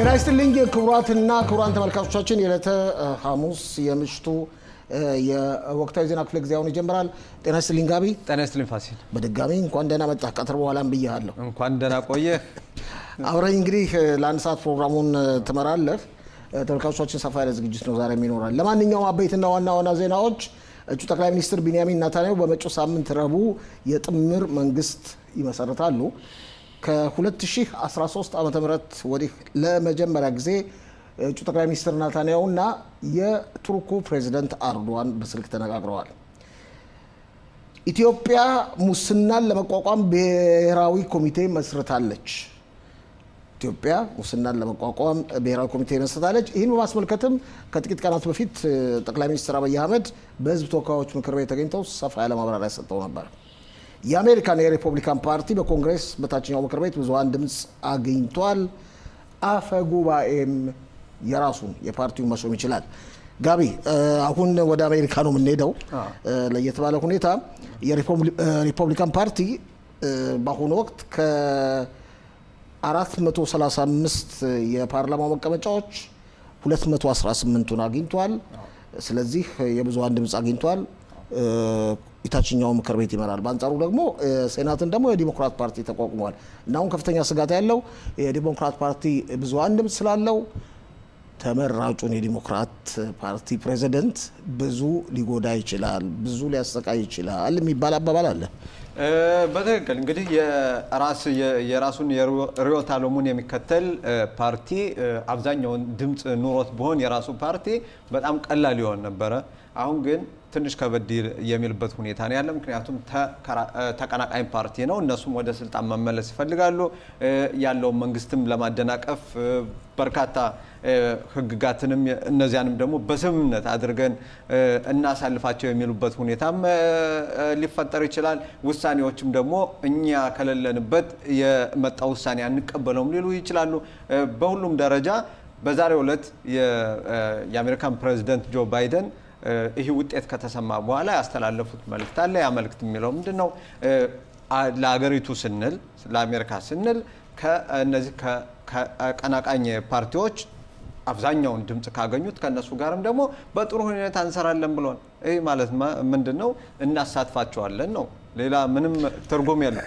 ጤና ይስጥልኝ ክቡራትና ክቡራን ተመልካቾቻችን የዕለተ ሐሙስ የምሽቱ የወቅታዊ ዜና ክፍለ ጊዜ አሁን ይጀምራል። ጤና ይስጥልኝ ጋቢ፣ ጤና ይስጥልኝ ፋሲል፣ በድጋሚ እንኳን ደህና መጣህ። ቀትር በኋላም ብያለሁ። እንኳን ደህና ቆየህ። አብረኝ እንግዲህ ለአንድ ሰዓት ፕሮግራሙን ትመራለህ። ተመልካቾቻችን ሰፋ ያለ ዝግጅት ነው ዛሬ የሚኖራል። ለማንኛውም አበይትና ዋና ዋና ዜናዎች እጩ ጠቅላይ ሚኒስትር ቢንያሚን ኔታንያሁ በመጪው ሳምንት ረቡዕ የጥምር መንግስት ይመሰርታሉ። ከ2013 ዓ ም ወዲህ ለመጀመሪያ ጊዜ እጩ ጠቅላይ ሚኒስትር ኔታንያሁ እና የቱርኩ ፕሬዚደንት አርዶዋን በስልክ ተነጋግረዋል። ኢትዮጵያ ሙስናን ለመቋቋም ብሔራዊ ኮሚቴ መስርታለች። ኢትዮጵያ ሙስናን ለመቋቋም ብሔራዊ ኮሚቴ መስርታለች። ይህን በማስመልከትም ከጥቂት ቀናት በፊት ጠቅላይ ሚኒስትር አብይ አህመድ በህዝብ ተወካዮች ምክር ቤት ተገኝተው ሰፋ ያለ ማብራሪያ ሰጥተው ነበር። የአሜሪካን የሪፐብሊካን ፓርቲ በኮንግሬስ በታችኛው ምክር ቤት ብዙሀን ድምፅ አግኝቷል። አፈ ጉባኤም የራሱን የፓርቲውን መሾም ይችላል። ጋቢ አሁን ወደ አሜሪካ ነው የምንሄደው። ለየት ባለ ሁኔታ የሪፐብሊካን ፓርቲ በአሁኑ ወቅት ከ435 የፓርላማው መቀመጫዎች 218ቱን አግኝቷል። ስለዚህ የብዙሀን ድምፅ አግኝቷል። የታችኛው ምክር ቤት ይመራል። በአንጻሩ ደግሞ ሴናትን ደግሞ የዲሞክራት ፓርቲ ተቋቁሟል እና አሁን ከፍተኛ ስጋት ያለው የዲሞክራት ፓርቲ ብዙሀን ድምፅ ስላለው ተመራጩን የዲሞክራት ፓርቲ ፕሬዚደንት ብዙ ሊጎዳ ይችላል፣ ብዙ ሊያሰቃይ ይችላል የሚባል አባባል አለ። በትክክል እንግዲህ የራሱን ርዕዮተ ዓለሙን የሚከተል ፓርቲ አብዛኛውን ድምፅ ኑሮት ቢሆን የራሱ ፓርቲ በጣም ቀላል ይሆን ነበረ። አሁን ግን ትንሽ ከበድ የሚልበት ሁኔታ ነው ያለ። ምክንያቱም ተቀናቃኝ ፓርቲ ነው። እነሱም ወደ ስልጣን መመለስ ይፈልጋሉ። ያለውን መንግስትም ለማደናቀፍ በርካታ ህግጋትንም እነዚያንም ደግሞ በስምምነት አድርገን እናሳልፋቸው የሚሉበት ሁኔታም ሊፈጠር ይችላል። ውሳኔዎችም ደግሞ እኛ ከሌለንበት የመጣ ውሳኔ አንቀበለውም ሊሉ ይችላሉ። በሁሉም ደረጃ በዛሬው ዕለት የአሜሪካን ፕሬዚደንት ጆ ባይደን ይህ ውጤት ከተሰማ በኋላ ያስተላለፉት መልእክት አለ። ያ መልእክት የሚለው ምንድን ነው? ለሀገሪቱ ስንል ለአሜሪካ ስንል ከእነዚህ ከቀናቃኝ ፓርቲዎች አብዛኛውን ድምፅ ካገኙት ከእነሱ ጋርም ደግሞ በጥሩ ሁኔታ እንሰራለን ብሏል። ይህ ማለት ምንድን ነው? እናሳትፋቸዋለን ነው። ሌላ ምንም ትርጉም የለም።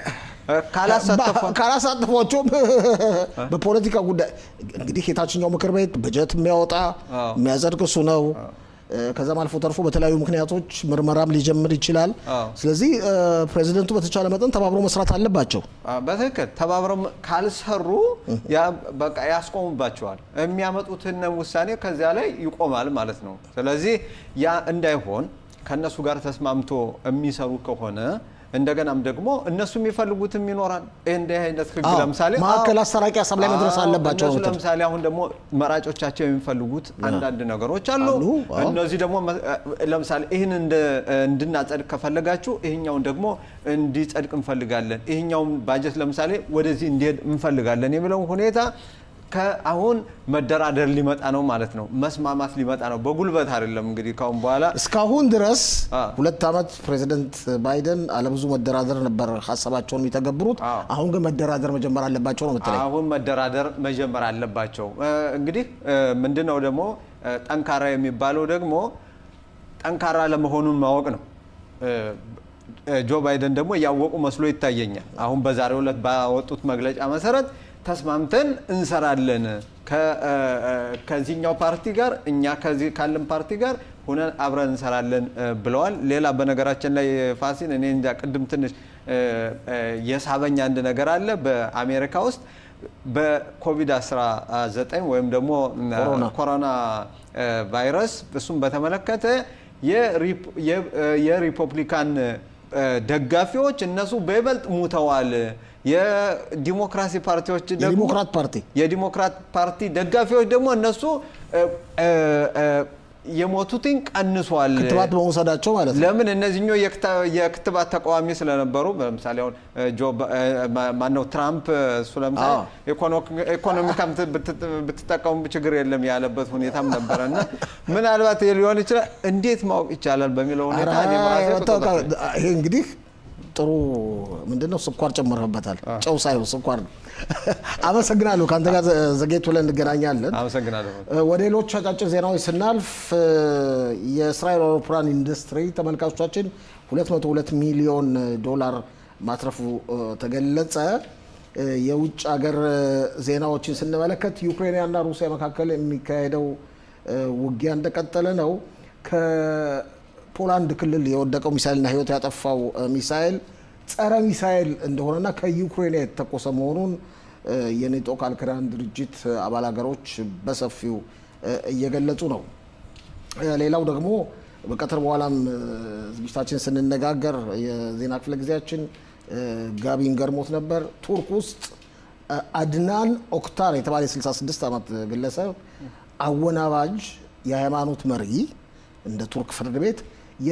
ካላሳተፏቸውም በፖለቲካ ጉዳይ እንግዲህ የታችኛው ምክር ቤት በጀት የሚያወጣ የሚያጸድቅ እሱ ነው። ከዛም አልፎ ተርፎ በተለያዩ ምክንያቶች ምርመራም ሊጀምር ይችላል። ስለዚህ ፕሬዚደንቱ በተቻለ መጠን ተባብሮ መስራት አለባቸው። በትክክል ተባብረው ካልሰሩ በቃ ያስቆሙባቸዋል። የሚያመጡትን ውሳኔ ከዚያ ላይ ይቆማል ማለት ነው። ስለዚህ ያ እንዳይሆን ከእነሱ ጋር ተስማምቶ የሚሰሩ ከሆነ እንደገናም ደግሞ እነሱ የሚፈልጉትም ይኖራል። እንዲህ አይነት ህግ ለምሳሌ ማዕከል አስታራቂ ሀሳብ ላይ መድረስ አለባቸው። እነሱ ለምሳሌ አሁን ደግሞ መራጮቻቸው የሚፈልጉት አንዳንድ ነገሮች አሉ። እነዚህ ደግሞ ለምሳሌ ይህን እንድናጸድቅ ከፈለጋችሁ ይህኛውን ደግሞ እንዲጸድቅ እንፈልጋለን፣ ይህኛውን ባጀት ለምሳሌ ወደዚህ እንዲሄድ እንፈልጋለን የሚለውን ሁኔታ ከአሁን መደራደር ሊመጣ ነው ማለት ነው። መስማማት ሊመጣ ነው። በጉልበት አይደለም እንግዲህ ካሁን በኋላ እስካሁን ድረስ ሁለት ዓመት ፕሬዚደንት ባይደን አለብዙ መደራደር ነበር ሀሳባቸውን የሚተገብሩት። አሁን ግን መደራደር መጀመር አለባቸው ነው የምትለኝ? አሁን መደራደር መጀመር አለባቸው። እንግዲህ ምንድን ነው ደግሞ ጠንካራ የሚባለው ደግሞ ጠንካራ ለመሆኑን ማወቅ ነው። ጆ ባይደን ደግሞ እያወቁ መስሎ ይታየኛል። አሁን በዛሬው ዕለት ባወጡት መግለጫ መሰረት ተስማምተን እንሰራለን ከዚህኛው ፓርቲ ጋር እኛ ከዚህ ካለን ፓርቲ ጋር ሁነን አብረን እንሰራለን ብለዋል። ሌላ በነገራችን ላይ ፋሲል እኔ እንጃ ቅድም ትንሽ የሳበኝ አንድ ነገር አለ። በአሜሪካ ውስጥ በኮቪድ-19 ወይም ደግሞ ኮሮና ቫይረስ እሱም በተመለከተ የሪፐብሊካን ደጋፊዎች እነሱ በይበልጥ ሙተዋል። የዲሞክራሲ ፓርቲዎች ደግሞ የዲሞክራት ፓርቲ የዲሞክራት ፓርቲ ደጋፊዎች ደግሞ እነሱ የሞቱትን ቀንሷል። ክትባት በመውሰዳቸው ማለት ነው። ለምን እነዚህኛው የክትባት ተቃዋሚ ስለነበሩ፣ ለምሳሌ አሁን ማነው ትራምፕ እሱ ለምሳሌ ኢኮኖሚካም ብትጠቀሙ ችግር የለም ያለበት ሁኔታም ነበረ እና ምናልባት ሊሆን ይችላል። እንዴት ማወቅ ይቻላል በሚለው ሁኔታ ይሄ እንግዲህ ጥሩ ምንድን ነው ስኳር ጨምረህበታል። ጨው ሳይሆን ስኳር ነው። አመሰግናለሁ። ከአንተ ጋር ዘጌት ብለን እንገናኛለን። አመሰግናለሁ። ወደ ሌሎች አጫጭር ዜናዎች ስናልፍ የእስራኤል አውሮፕላን ኢንዱስትሪ ተመልካቾቻችን 202 ሚሊዮን ዶላር ማትረፉ ተገለጸ። የውጭ ሀገር ዜናዎችን ስንመለከት ዩክሬንና ሩሲያ መካከል የሚካሄደው ውጊያ እንደቀጠለ ነው። ከፖላንድ ክልል የወደቀው ሚሳይልና ሕይወት ያጠፋው ሚሳይል ጸረ ሚሳይል እንደሆነና ከዩክሬን የተተኮሰ መሆኑን የኔቶ ቃል ኪዳን ድርጅት አባል ሀገሮች በሰፊው እየገለጹ ነው። ሌላው ደግሞ በቀትር በኋላም ዝግጅታችን ስንነጋገር የዜና ክፍለ ጊዜያችን ጋቢን ገርሞት ነበር። ቱርክ ውስጥ አድናን ኦክታር የተባለ የ66 ዓመት ግለሰብ አወናባጅ የሃይማኖት መሪ እንደ ቱርክ ፍርድ ቤት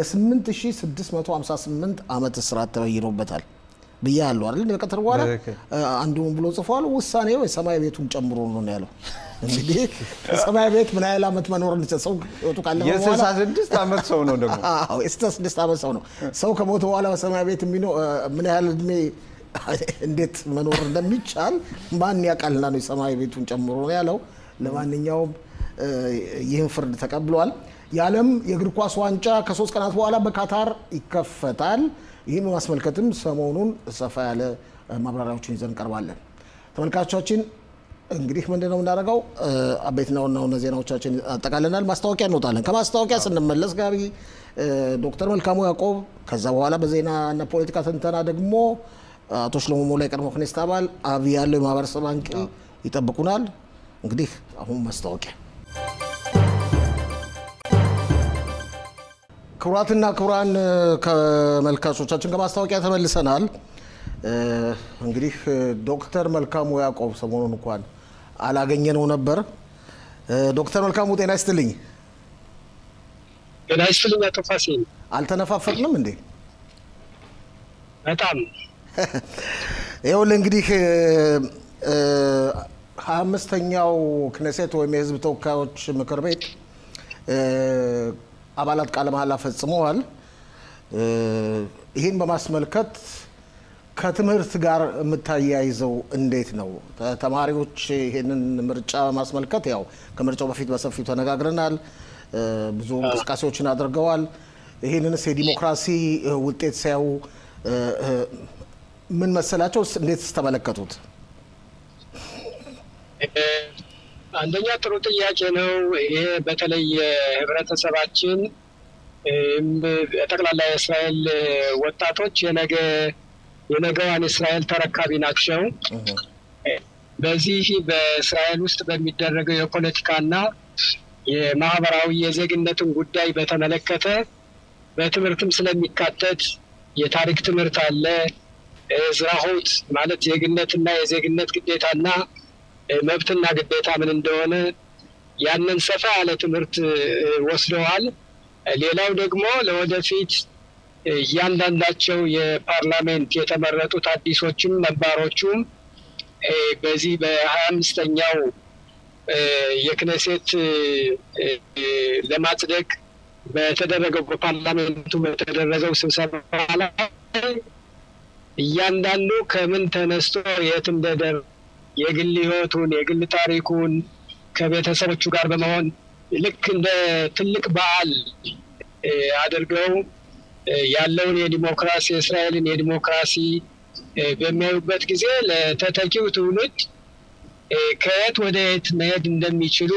የ8658 ዓመት እስራት ተበይኖበታል ብዬ ያለው አይደል? በቀትር በኋላ አንዱ ብሎ ጽፏል። ውሳኔው የሰማይ ቤቱን ጨምሮ ነው ያለው። እንግዲህ ሰማይ ቤት ምን ያህል ዓመት መኖር ሰው ህይወቱ ካለፈ በኋላ የ66 ዓመት ሰው ነው ደግሞ አዎ የ66 ዓመት ሰው ነው። ሰው ከሞተ በኋላ በሰማይ ቤት የሚኖር ምን ያህል እድሜ እንዴት መኖር እንደሚቻል ማን ያውቃልና ነው የሰማይ ቤቱን ጨምሮ ነው ያለው። ለማንኛውም ይህን ፍርድ ተቀብሏል። የዓለም የእግር ኳስ ዋንጫ ከሶስት ቀናት በኋላ በካታር ይከፈታል። ይህን በማስመልከትም ሰሞኑን ሰፋ ያለ ማብራሪያዎችን ይዘን እንቀርባለን። ተመልካቾቻችን እንግዲህ ምንድን ነው የምናደርገው? አበይትና ዋና ዋና ዜናዎቻችን አጠቃለናል። ማስታወቂያ እንወጣለን። ከማስታወቂያ ስንመለስ ጋቢ ዶክተር መልካሙ ያዕቆብ፣ ከዛ በኋላ በዜና እና ፖለቲካ ትንተና ደግሞ አቶ ሽሎሞ ሞላ የቀድሞ ክኔስት አባል አብይ ያለው የማህበረሰብ አንቂ ይጠብቁናል። እንግዲህ አሁን ማስታወቂያ ክቡራትና ክቡራን ከመልካቾቻችን ከማስታወቂያ ተመልሰናል። እንግዲህ ዶክተር መልካሙ ያዕቆብ ሰሞኑን እንኳን አላገኘነው ነበር። ዶክተር መልካሙ ጤና ይስጥልኝ። ጤና ይስጥልኝ አቶ ፋሲል። አልተነፋፈቅንም እንዴ? በጣም ይኸውልህ እንግዲህ ሀያ አምስተኛው ክነሴት ወይም የህዝብ ተወካዮች ምክር ቤት አባላት ቃለ መሐላ ፈጽመዋል። ይህን በማስመልከት ከትምህርት ጋር የምታያይዘው እንዴት ነው? ተማሪዎች ይህንን ምርጫ በማስመልከት ያው ከምርጫው በፊት በሰፊው ተነጋግረናል። ብዙ እንቅስቃሴዎችን አድርገዋል። ይህንንስ የዲሞክራሲ ውጤት ሲያዩ ምን መሰላቸው? እንዴት ስተመለከቱት? አንደኛ ጥሩ ጥያቄ ነው። ይሄ በተለይ ህብረተሰባችን ጠቅላላ የእስራኤል ወጣቶች የነገ የነገዋን እስራኤል ተረካቢ ናቸው። በዚህ በእስራኤል ውስጥ በሚደረገው የፖለቲካና የማህበራዊ የዜግነትን ጉዳይ በተመለከተ በትምህርትም ስለሚካተት የታሪክ ትምህርት አለ። ዝራሆት ማለት ዜግነትና የዜግነት ግዴታና መብትና ግዴታ ምን እንደሆነ ያንን ሰፋ ያለ ትምህርት ወስደዋል። ሌላው ደግሞ ለወደፊት እያንዳንዳቸው የፓርላሜንት የተመረጡት አዲሶችም ነባሮቹም በዚህ በሀያ አምስተኛው የክነሴት ለማጽደቅ በተደረገው በፓርላሜንቱ በተደረገው ስብሰባ ላይ እያንዳንዱ ከምን ተነስቶ የት እንደደር የግል ህይወቱን የግል ታሪኩን ከቤተሰቦቹ ጋር በመሆን ልክ እንደ ትልቅ በዓል አድርገው ያለውን የዲሞክራሲ የእስራኤልን የዲሞክራሲ በሚያዩበት ጊዜ ለተተኪው ትውልድ ከየት ወደ የት መሄድ እንደሚችሉ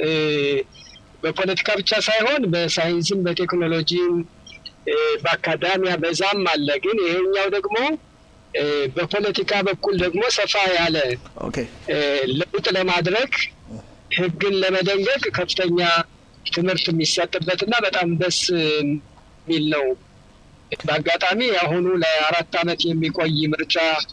በፖለቲካ ብቻ ሳይሆን በሳይንስም በቴክኖሎጂም በአካዳሚያ በዛም አለ። ግን ይሄኛው ደግሞ በፖለቲካ በኩል ደግሞ ሰፋ ያለ ለውጥ ለማድረግ ህግን ለመደንገግ ከፍተኛ ትምህርት የሚሰጥበት እና በጣም ደስ የሚል ነው። በአጋጣሚ የአሁኑ ለአራት ዓመት የሚቆይ ምርጫ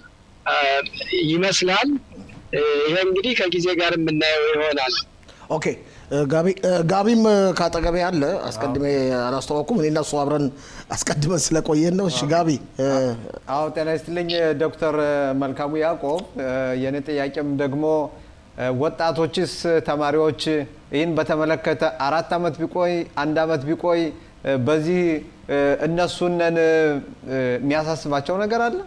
ይመስላል። ይሄ እንግዲህ ከጊዜ ጋር የምናየው ይሆናል። ኦኬ ጋቢም ከአጠገቤ አለ። አስቀድሜ አላስተዋወኩም። እኔና እሱ አብረን አስቀድመን ስለቆየን ነው። እሺ ጋቢ። አዎ ጤና ይስጥልኝ ዶክተር መልካሙ ያዕቆብ። የኔ ጥያቄም ደግሞ ወጣቶችስ ተማሪዎች ይህን በተመለከተ አራት ዓመት ቢቆይ አንድ ዓመት ቢቆይ በዚህ እነሱነን የሚያሳስባቸው ነገር አለ?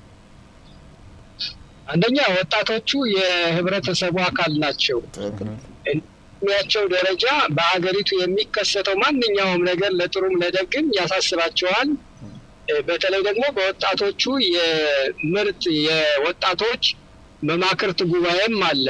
አንደኛ ወጣቶቹ የህብረተሰቡ አካል ናቸው። እድሜያቸው ደረጃ በሀገሪቱ የሚከሰተው ማንኛውም ነገር ለጥሩም ለደግም ያሳስባቸዋል። በተለይ ደግሞ በወጣቶቹ የምርጥ የወጣቶች መማክርት ጉባኤም አለ።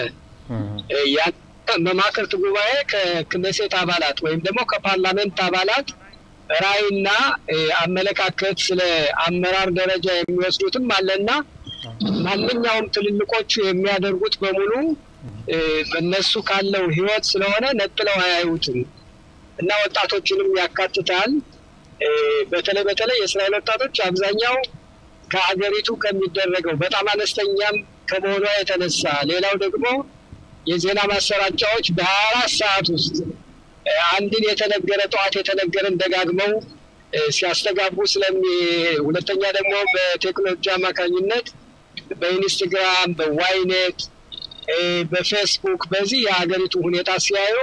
መማክርት ጉባኤ ከክነሴት አባላት ወይም ደግሞ ከፓርላሜንት አባላት ራዕይና አመለካከት ስለ አመራር ደረጃ የሚወስዱትም አለና ማንኛውም ትልልቆቹ የሚያደርጉት በሙሉ በእነሱ ካለው ህይወት ስለሆነ ነጥለው አያዩትም እና ወጣቶችንም ያካትታል። በተለይ በተለይ የእስራኤል ወጣቶች አብዛኛው ከሀገሪቱ ከሚደረገው በጣም አነስተኛም ከመሆኗ የተነሳ ሌላው ደግሞ የዜና ማሰራጫዎች በሀያ አራት ሰዓት ውስጥ አንድን የተነገረ ጠዋት የተነገረን ደጋግመው ሲያስተጋቡ ስለሚ ሁለተኛ ደግሞ በቴክኖሎጂ አማካኝነት በኢንስትግራም፣ በዋይኔት፣ በፌስቡክ በዚህ የሀገሪቱ ሁኔታ ሲያዩ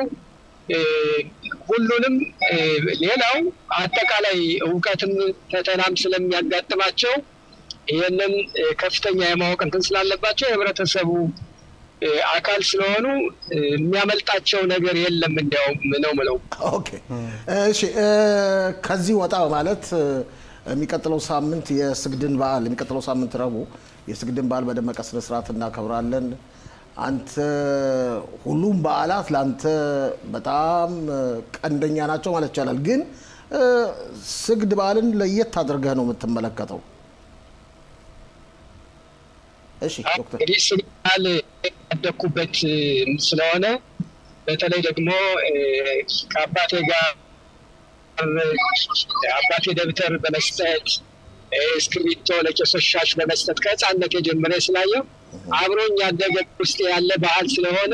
ሁሉንም ሌላው አጠቃላይ እውቀትም ፈተናም ስለሚያጋጥማቸው ይህንን ከፍተኛ የማወቅ እንትን ስላለባቸው የህብረተሰቡ አካል ስለሆኑ የሚያመልጣቸው ነገር የለም። እንዲያውም ነው ምለው። ኦኬ እሺ። ከዚህ ወጣ በማለት የሚቀጥለው ሳምንት የስግድን በዓል የሚቀጥለው ሳምንት ረቡዕ የስግድን በዓል በደመቀ ስነ ስርዓት እናከብራለን። አንተ ሁሉም በዓላት ለአንተ በጣም ቀንደኛ ናቸው ማለት ይቻላል። ግን ስግድ በዓልን ለየት አድርገህ ነው የምትመለከተው። እሺ ዶክተር እንግዲህ ስግድ በዓል ያደግኩበት ስለሆነ በተለይ ደግሞ ከአባቴ ጋር አባቴ ደብተር በመስጠት እስክሪብቶ ለቄሶች ሻሽ በመስጠት ከህፃነት የጀመረ ስላየው አብሮኝ ያደገ ውስጥ ያለ ባህል ስለሆነ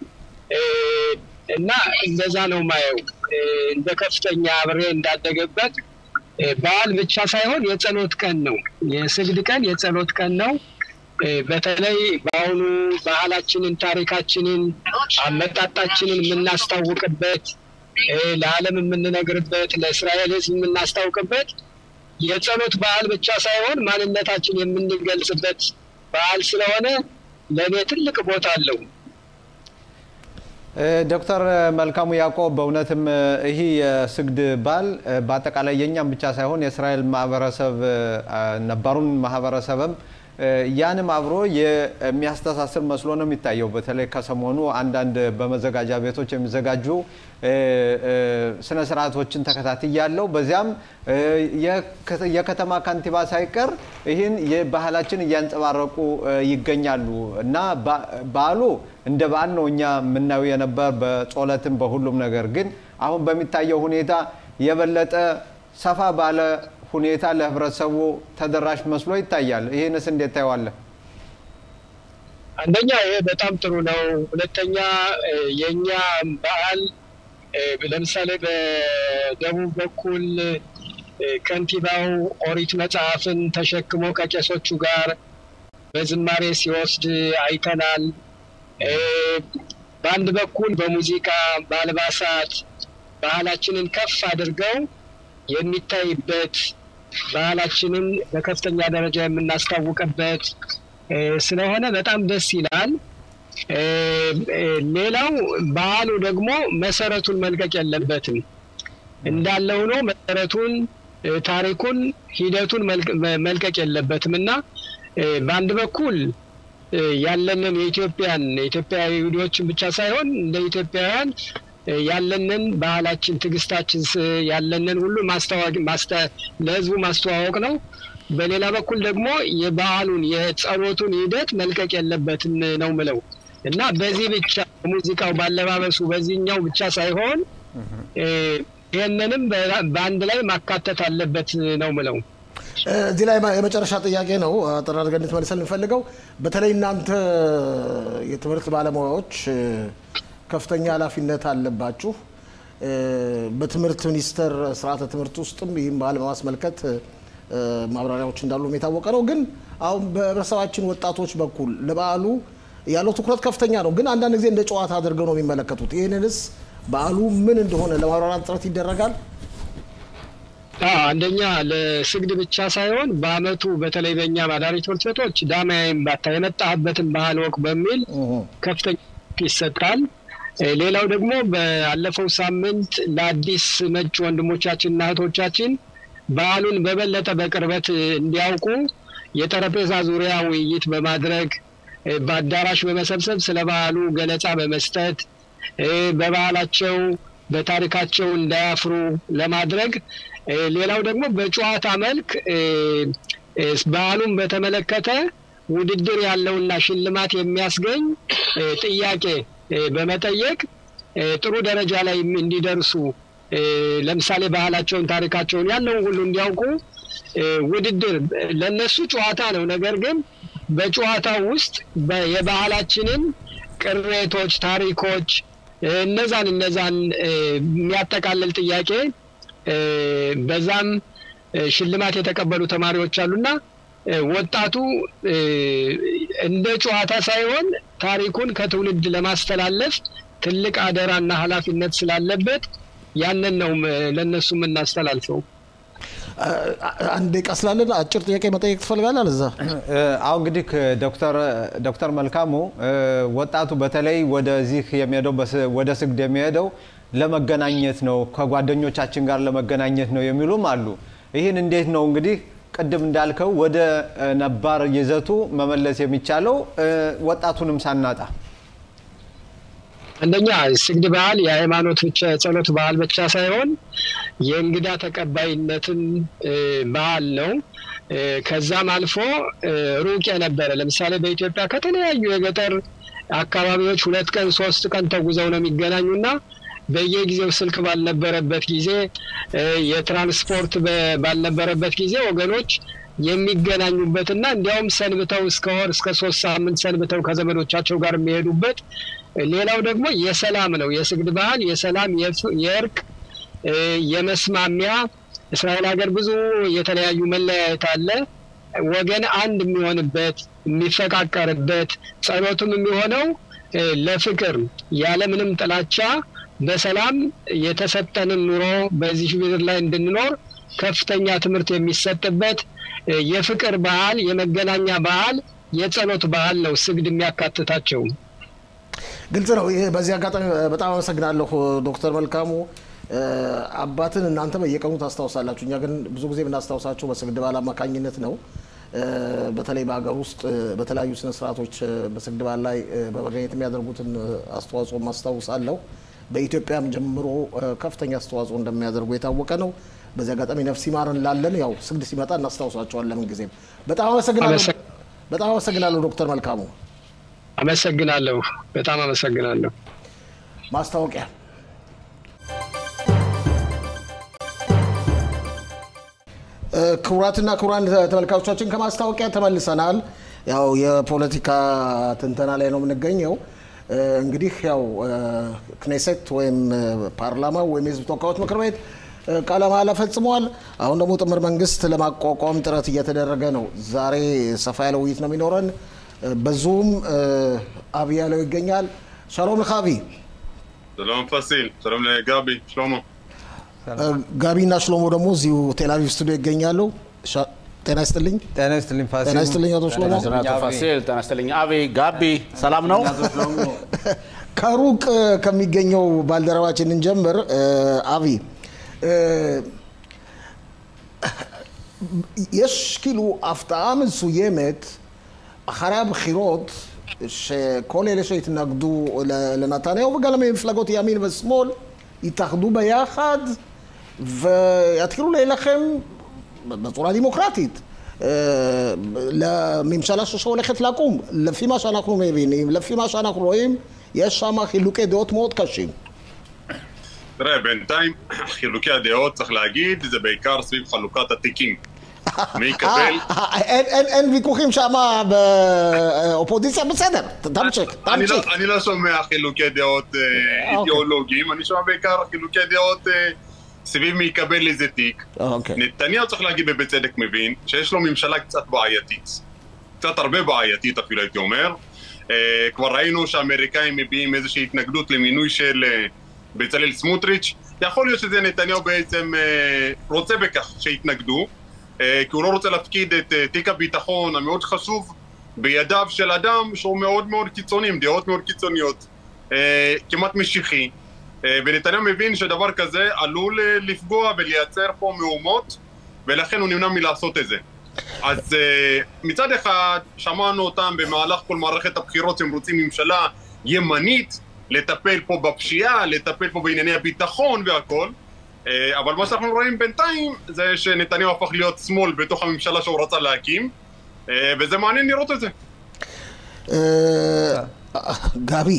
እና እንደዛ ነው ማየው። እንደ ከፍተኛ አብሬ እንዳደገበት በዓል ብቻ ሳይሆን የጸሎት ቀን ነው። የስግድ ቀን የጸሎት ቀን ነው። በተለይ በአሁኑ ባህላችንን፣ ታሪካችንን፣ አመጣጣችንን የምናስታውቅበት ለዓለም የምንነግርበት ለእስራኤል ሕዝብ የምናስታውቅበት የጸሎት በዓል ብቻ ሳይሆን ማንነታችን የምንገልጽበት በዓል ስለሆነ ለእኔ ትልቅ ቦታ አለው። ዶክተር መልካሙ ያዕቆብ በእውነትም ይህ የስግድ በዓል በአጠቃላይ የእኛም ብቻ ሳይሆን የእስራኤል ማህበረሰብ ነባሩን ማህበረሰብም ያንም አብሮ የሚያስተሳስር መስሎ ነው የሚታየው። በተለይ ከሰሞኑ አንዳንድ በመዘጋጃ ቤቶች የሚዘጋጁ ስነ ስርዓቶችን ተከታትያለሁ። በዚያም የከተማ ከንቲባ ሳይቀር ይህን የባህላችን እያንጸባረቁ ይገኛሉ እና በዓሉ እንደ በዓል ነው እኛ የምናየው የነበር በጾለትም በሁሉም ነገር ግን አሁን በሚታየው ሁኔታ የበለጠ ሰፋ ባለ ሁኔታ ለህብረተሰቡ ተደራሽ መስሎ ይታያል። ይህንስ እንዴት ታየዋለህ? አንደኛ ይሄ በጣም ጥሩ ነው። ሁለተኛ የእኛ በዓል ለምሳሌ በደቡብ በኩል ከንቲባው ኦሪት መጽሐፍን ተሸክሞ ከቄሶቹ ጋር በዝማሬ ሲወስድ አይተናል። በአንድ በኩል በሙዚቃ በአልባሳት ባህላችንን ከፍ አድርገው የሚታይበት ባህላችንን በከፍተኛ ደረጃ የምናስታውቅበት ስለሆነ በጣም ደስ ይላል። ሌላው ባህሉ ደግሞ መሰረቱን መልቀቅ የለበትም እንዳለ ሆኖ መሰረቱን፣ ታሪኩን፣ ሂደቱን መልቀቅ የለበትም እና በአንድ በኩል ያለንን የኢትዮጵያን የኢትዮጵያ ይሁዲዎችን ብቻ ሳይሆን እንደ ኢትዮጵያውያን ያለንን ባህላችን፣ ትዕግስታችን ያለንን ሁሉ ማስተዋወቅ ለህዝቡ ማስተዋወቅ ነው። በሌላ በኩል ደግሞ የባህሉን የጸሎቱን ሂደት መልቀቅ የለበትም ነው ምለው እና በዚህ ብቻ ሙዚቃው ባለባበሱ በዚህኛው ብቻ ሳይሆን ይህንንም በአንድ ላይ ማካተት አለበት ነው ምለው። እዚህ ላይ የመጨረሻ ጥያቄ ነው አጠር አድርገን እንድትመልሰን እንፈልገው። በተለይ እናንተ የትምህርት ባለሙያዎች ከፍተኛ ኃላፊነት አለባችሁ። በትምህርት ሚኒስቴር ስርዓተ ትምህርት ውስጥም ይህም በዓል በማስመልከት ማብራሪያዎች እንዳሉ የታወቀ ነው። ግን አሁን በህብረተሰባችን ወጣቶች በኩል ለበዓሉ ያለው ትኩረት ከፍተኛ ነው። ግን አንዳንድ ጊዜ እንደ ጨዋታ አድርገው ነው የሚመለከቱት። ይህንንስ በዓሉ ምን እንደሆነ ለማብራራት ጥረት ይደረጋል? አንደኛ ለስግድ ብቻ ሳይሆን በአመቱ በተለይ በእኛ ማዳሪ ትምህርት ቤቶች ዳማያይም ባታ የመጣህበትን ባህል ወቅ በሚል ከፍተኛ ይሰጣል። ሌላው ደግሞ ባለፈው ሳምንት ለአዲስ መጭ ወንድሞቻችንና እህቶቻችን ባህሉን በበለጠ በቅርበት እንዲያውቁ የጠረጴዛ ዙሪያ ውይይት በማድረግ በአዳራሽ በመሰብሰብ ስለ ባህሉ ገለጻ በመስጠት በባህላቸው በታሪካቸው እንዳያፍሩ ለማድረግ ሌላው ደግሞ በጨዋታ መልክ ባህሉን በተመለከተ ውድድር ያለውና ሽልማት የሚያስገኝ ጥያቄ በመጠየቅ ጥሩ ደረጃ ላይ እንዲደርሱ ለምሳሌ ባህላቸውን፣ ታሪካቸውን ያለውን ሁሉ እንዲያውቁ ውድድር ለነሱ ጨዋታ ነው። ነገር ግን በጨዋታው ውስጥ የባህላችንን ቅሬቶች፣ ታሪኮች እነዛን እነዛን የሚያጠቃልል ጥያቄ በዛም ሽልማት የተቀበሉ ተማሪዎች አሉና ወጣቱ እንደ ጨዋታ ሳይሆን ታሪኩን ከትውልድ ለማስተላለፍ ትልቅ አደራና ኃላፊነት ስላለበት ያንን ነው ለእነሱ የምናስተላልፈው። አንድ ደቂቃ ስላለን አጭር ጥያቄ መጠየቅ ትፈልጋለህ? እዛ አሁ እንግዲህ ዶክተር መልካሙ ወጣቱ በተለይ ወደዚህ የሚሄደው ወደ ስግድ የሚሄደው ለመገናኘት ነው፣ ከጓደኞቻችን ጋር ለመገናኘት ነው የሚሉም አሉ። ይህን እንዴት ነው እንግዲህ ቅድም እንዳልከው ወደ ነባር ይዘቱ መመለስ የሚቻለው ወጣቱንም ሳናጣ? አንደኛ ስግድ ባህል የሃይማኖት ብቻ የጸሎት ባህል ብቻ ሳይሆን የእንግዳ ተቀባይነትን ባህል ነው። ከዛም አልፎ ሩቅ የነበረ ለምሳሌ በኢትዮጵያ ከተለያዩ የገጠር አካባቢዎች ሁለት ቀን ሶስት ቀን ተጉዘው ነው የሚገናኙና በየጊዜው ስልክ ባልነበረበት ጊዜ የትራንስፖርት ባልነበረበት ጊዜ ወገኖች የሚገናኙበትና እንዲያውም ሰንብተው እስከ ወር እስከ ሶስት ሳምንት ሰንብተው ከዘመዶቻቸው ጋር የሚሄዱበት ሌላው ደግሞ የሰላም ነው። የስግድ ባህል የሰላም የእርቅ የመስማሚያ እስራኤል ሀገር ብዙ የተለያዩ መለያየት አለ። ወገን አንድ የሚሆንበት የሚፈቃቀርበት ጸሎቱም የሚሆነው ለፍቅር ያለምንም ጥላቻ በሰላም የተሰጠንን ኑሮ በዚህ ምድር ላይ እንድንኖር ከፍተኛ ትምህርት የሚሰጥበት የፍቅር ባህል፣ የመገናኛ ባህል፣ የጸሎት ባህል ነው ስግድ የሚያካትታቸው። ግልጽ ነው። ይህ በዚህ አጋጣሚ በጣም አመሰግናለሁ ዶክተር መልካሙ። አባትን እናንተ በየቀኑ ታስታውሳላችሁ። እኛ ግን ብዙ ጊዜ የምናስታውሳቸው በስግድ ባህል አማካኝነት ነው። በተለይ በሀገር ውስጥ በተለያዩ ስነስርዓቶች በስግድ ባህል ላይ በመገኘት የሚያደርጉትን አስተዋጽኦ ማስታውሳለሁ። በኢትዮጵያም ጀምሮ ከፍተኛ አስተዋጽኦ እንደሚያደርጉ የታወቀ ነው። በዚህ አጋጣሚ ነፍስ ይማር እንላለን። ያው ስግድ ሲመጣ እናስታውሳቸዋለን ለምን ጊዜም። በጣም አመሰግናለሁ። በጣም አመሰግናለሁ ዶክተር መልካሙ። አመሰግናለሁ። በጣም አመሰግናለሁ። ማስታወቂያ ክቡራትና ክቡራን ተመልካቾቻችን ከማስታወቂያ ተመልሰናል። ያው የፖለቲካ ትንተና ላይ ነው የምንገኘው። እንግዲህ ያው ክኔሴት ወይም ፓርላማ ወይም የህዝብ ተወካዮች ምክር ቤት ቃለ መሃላ ፈጽመዋል። አሁን ደግሞ ጥምር መንግስት ለማቋቋም ጥረት እየተደረገ ነው። ዛሬ ሰፋ ያለ ውይይት ነው የሚኖረን። በዙም አብይ ያለው ይገኛል። ሻሎም ልክ አብይ። שלום פסיל, שלום לגבי, שלמה. ጋቢና ሽሎሞ ደግሞ እዚሁ ቴልአቪቭ ስቱዲዮ ይገኛሉ። ጤና ይስጥልኝ። ጤና ይስጥልኝ ፋሲል። ጤና ይስጥልኝ አቶ ሽሎሞ። አቶ ፋሲል ጤና ይስጥልኝ። አቤ ጋቢ ሰላም ነው? ከሩቅ ከሚገኘው ባልደረባችን እንጀምር። አቢ יש כאילו הפתעה מסוימת אחרי הבחירות שכל אלה שהתנגדו לנתניהו וגם מפלגות ימין ושמאל יתאחדו ביחד ויתחילו להילחם בצורה דמוקרטית לממשלה שהולכת לקום. לפי מה שאנחנו מבינים, לפי מה שאנחנו רואים, יש שם חילוקי דעות מאוד קשים. תראה, בינתיים חילוקי הדעות, צריך להגיד, זה בעיקר סביב חלוקת התיקים. מי יקבל... אין ויכוחים שם באופוזיציה, בסדר, תמשיך, אני לא- תמשיך. אני לא שומע חילוקי דעות אה, אידיאולוגיים, אני שומע בעיקר חילוקי דעות אה, סביב מי יקבל איזה תיק. אוקיי. נתניהו צריך להגיד ובצדק מבין שיש לו ממשלה קצת בעייתית. קצת הרבה בעייתית אפילו הייתי אומר. אה, כבר ראינו שהאמריקאים מביעים איזושהי התנגדות למינוי של אה, בצלאל סמוטריץ', יכול להיות שזה נתניהו בעצם אה, רוצה בכך שיתנגדו, אה, כי הוא לא רוצה להפקיד את אה, תיק הביטחון המאוד חשוב בידיו של אדם שהוא מאוד מאוד קיצוני, עם דעות מאוד קיצוניות, אה, כמעט משיחי, אה, ונתניהו מבין שדבר כזה עלול אה, לפגוע ולייצר פה מהומות, ולכן הוא נמנע מלעשות את זה. אז אה, מצד אחד שמענו אותם במהלך כל מערכת הבחירות שהם רוצים ממשלה ימנית, לטפל פה בפשיעה, לטפל פה בענייני הביטחון והכל, אה, אבל מה שאנחנו רואים בינתיים זה שנתניהו הפך להיות שמאל בתוך הממשלה שהוא רצה להקים, אה, וזה מעניין לראות את זה. ጋቢ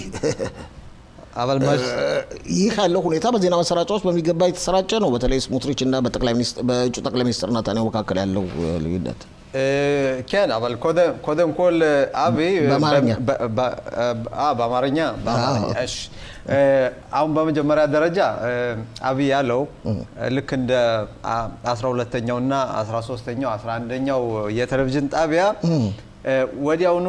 אבל ይህ ያለው ሁኔታ በዜና ማሰራጫዎች በሚገባ የተሰራጨ ነው። በተለይ ስሞትሪች እና በጠቅላይ ሚኒስትር በእጩ ጠቅላይ ሚኒስትር ናታንያሁ መካከል ያለው ልዩነት כן, אבל קודם, קודם כל, אבי... באמרኛ. ב- ב- אה, באמרኛ? באמרኛ, እሺ። አሁን በመጀመሪያ ደረጃ አብይ ያለው ልክ እንደ 12ተኛው እና 13ተኛው 11ኛው የቴሌቪዥን ጣቢያ ወዲያውኑ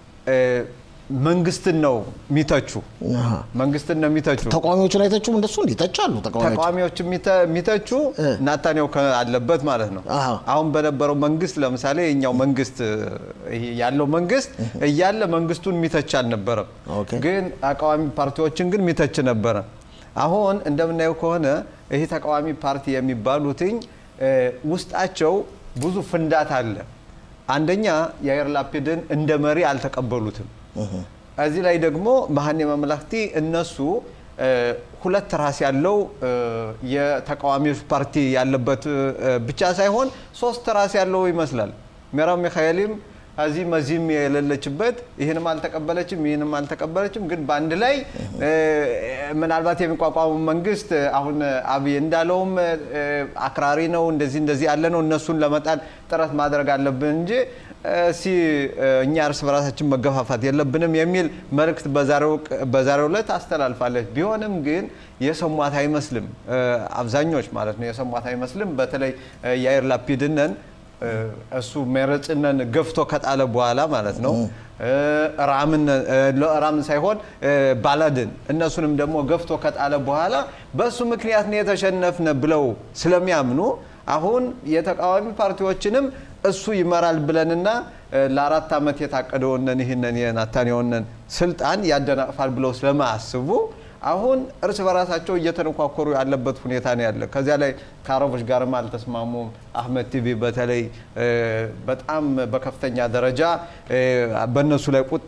መንግስትን ነው የሚተቹ መንግስትን ነው የሚተቹ ተቃዋሚዎችን አይተችም እንደሱ እንዲተቻሉ ተቃዋሚዎች ተቃዋሚዎች የሚተ- የሚተቹ ናታንያሁ ከ- አለበት ማለት ነው። አሃ። አሁን በነበረው መንግስት ለምሳሌ የኛው መንግስት ይሄ ያለው መንግስት እያለ መንግስቱን የሚተች አልነበረም። ኦኬ። ግን ተቃዋሚ ፓርቲዎችን ግን የሚተች ነበረ። አሁን እንደምናየው ከሆነ ይሄ ተቃዋሚ ፓርቲ የሚባሉትኝ እ፣ ውስጣቸው ብዙ ፍንዳት አለ። አንደኛ የአየር ላፒድን እንደ መሪ አልተቀበሉትም። እዚህ ላይ ደግሞ መሀኔ መመላክቲ እነሱ እ፣ ሁለት ራስ ያለው እ፣ የተቃዋሚዎች ፓርቲ ያለበት እ፣ ብቻ ሳይሆን ሶስት ራስ ያለው ይመስላል። ሜራው ሚካኤልም እዚህም እዚህም የሌለችበት ይህንም አልተቀበለችም ይህንም አልተቀበለችም፣ ግን በአንድ ላይ እ፣ ምናልባት የሚቋቋሙ መንግስት አሁን አብይ እንዳለውም እ፣ አክራሪ ነው እንደዚህ እንደዚህ ያለ ነው እነሱን ለመጣል ጥረት ማድረግ አለብን እንጂ እ፣ እስኪ እ፣ እኛ እርስ በራሳችን መገፋፋት የለብንም የሚል መልእክት በዛሬው ቅ- በዛሬው ዕለት አስተላልፋለች። ቢሆንም ግን የሰሟት አይመስልም። እ፣ አብዛኞች ማለት ነው የሰሟት አይመስልም። በተለይ እ፣ የአይር ላፒድነን እ፣ እሱ መረጽነን ገፍቶ ከጣለ በኋላ ማለት ነው እ፣ ራምን እ፣ ራምን ሳይሆን እ፣ ባላድን እነሱንም ደግሞ ገፍቶ ከጣለ በኋላ በእሱ ምክንያት ነው የተሸነፍነ ብለው ስለሚያምኑ አሁን የተቃዋሚ ፓርቲዎችንም እሱ ይመራል ብለንና እ፣ ለአራት ዓመት የታቀደውንን ይህንን የናታንያሁንን ስልጣን ያደናቅፋል ብለው ስለማያስቡ አሁን እርስ በራሳቸው እየተነኳኮሩ ያለበት ሁኔታ ነው ያለ። ከዚያ ላይ ከአረቦች ጋርም አልተስማሙም። አህመድ ቲቪ በተለይ እ፣ በጣም በከፍተኛ ደረጃ እ፣ በእነሱ ላይ ቁጣ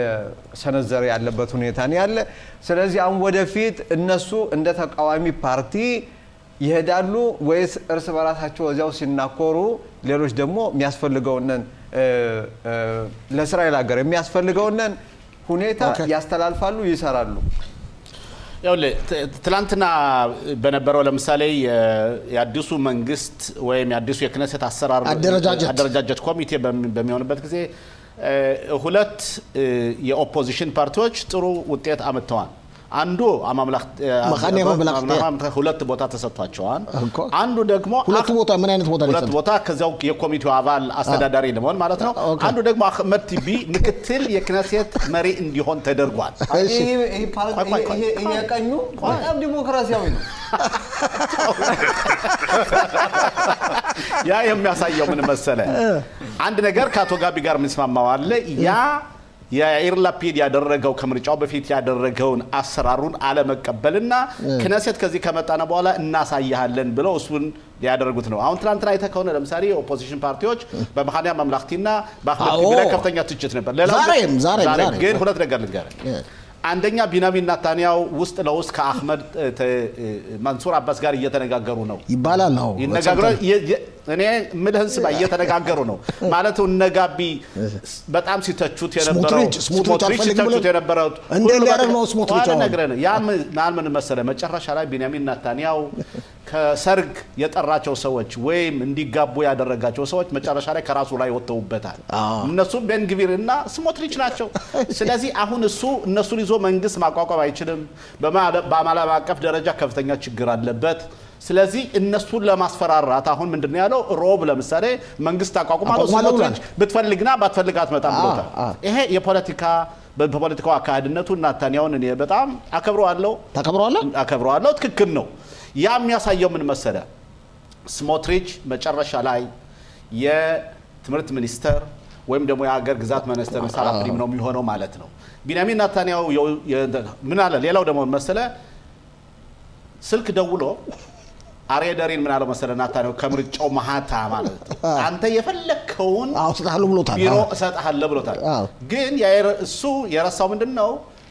እየሰነዘረ ያለበት ሁኔታ ነው ያለ። ስለዚህ አሁን ወደፊት እነሱ እንደ ተቃዋሚ ፓርቲ ይሄዳሉ ወይስ እርስ በራሳቸው እዚያው ሲናኮሩ ሌሎች ደግሞ የሚያስፈልገውንን እ፣ እ፣ ለእስራኤል ሀገር የሚያስፈልገውንን ሁኔታ ኦኬ። ያስተላልፋሉ፣ ይሰራሉ። ይኸውልህ ት- ትላንትና በነበረው ለምሳሌ የ- የአዲሱ መንግስት ወይም የአዲሱ የክነሴት አሰራር አደረጃጀት። አደረጃጀት ኮሚቴ በሚ- በሚሆንበት ጊዜ እ፣ ሁለት እ፣ የኦፖዚሽን ፓርቲዎች ጥሩ ውጤት አምጥተዋል። አንዱ አማምላክ መካነ መመላክት ሁለት ቦታ ተሰጥቷቸዋል። እኮ። አንዱ ደግሞ ሁለቱ ቦታ ምን አይነት ቦታ ነው ሁለት የሰጡት? ቦታ ከዚያው የኮሚቴው አባል አስተዳዳሪ ለመሆን ማለት ነው። ኦኬ። አንዱ ደግሞ አህመድ ቲቢ ምክትል የክነሴት መሪ እንዲሆን ተደርጓል። እሺ። ይሄ ይሄ ፓርቲ- ቆይ፣ ቆይ፣ ቆይ። ይሄ- ይሄ የቀኙ በጣም ዲሞክራሲያዊ ነው። ያ የሚያሳየው ምን መሰለ፣ አንድ ነገር ከአቶ ጋቢ ጋር የምንስማማው አለ። ያ የኢር ላፒድ ያደረገው ከምርጫው በፊት ያደረገውን አሰራሩን አለመቀበልና ክነሴት ከዚህ ከመጣነ በኋላ እናሳያለን ብለው እሱን ያደረጉት ነው። አሁን ትናንትና አይተህ ከሆነ ለምሳሌ የኦፖዚሽን ፓርቲዎች በመሀንያ መምላክቲና በአህመድ ቲቢ ላይ አዎ። ከፍተኛ ትችት ነበር። ሌላው ግን- ዛሬም ዛሬም ዛሬም ግን ሁለት ነገር ልንገርህ። እ። አንደኛ ቢንያሚን ናታንያሁ ውስጥ ለውስጥ ከአህመድ እ፣ ተ- እ፣ መንሱር አባስ ጋር እየተነጋገሩ ነው ይባላል ነው ይነጋገሩ የ- የ- እኔ ምልህን ስማ እየተነጋገሩ ነው ማለት እነጋቢ በጣም ሲተቹት የነበረው ስሞትሪች- ስሞትሪች አልፈልግም ሲተቹት ብሎ- የነበረው እንዴት ሁሉ ሊያደርግ በቃ- ነው ስሞትሪች ኋላ አሁን? ነግረህ ነው። ያ ምን ማን ምን መሰለ መጨረሻ ላይ ቢንያሚን ናታንያሁ ከሰርግ የጠራቸው ሰዎች ወይም እንዲጋቡ ያደረጋቸው ሰዎች መጨረሻ ላይ ከራሱ ላይ ወጥተውበታል። እነሱም ቤንግቪር እና ስሞትሪች ናቸው። ስለዚህ አሁን እሱ እነሱን ይዞ መንግስት ማቋቋም አይችልም። በማ- በዓለም አቀፍ ደረጃ ከፍተኛ ችግር አለበት። ስለዚህ እነሱን ለማስፈራራት አሁን ምንድን ነው ያለው? ሮብ ለምሳሌ መንግስት አቋቁማለሁ አቋቁማለሁ ስሞትሪች ብሏል። ብትፈልግና ባትፈልግ አትመጣም ብሎታል። አ። ይሄ የፖለቲካ በፖለቲካው አካሄድነቱ ናታንያሁን እኔ በጣም አከብረዋለሁ ታከብረዋለህ? አከብረዋለሁ። ትክክል ነው። ያ የሚያሳየው ምን መሰለ? ስሞትሪች መጨረሻ ላይ የትምህርት ሚኒስተር ወይም ደግሞ የሀገር ግዛት ሚኒስተር ሳላፕሪም ነው የሚሆነው ማለት ነው። ቢንያሚን ናታንያሁ ምን አለ? ሌላው ደግሞ መሰለ ስልክ ደውሎ አሬደሪን ምን አለው መሰለ ናታንያሁ ከምርጫው መሀታ ማለት ነው አንተ የፈለግከውን እሰጥሃለሁ ብሎታል። ቢሮ እሰጥሃለሁ ብሎታል። አዎ። ግን እሱ የረሳው ምንድን ነው?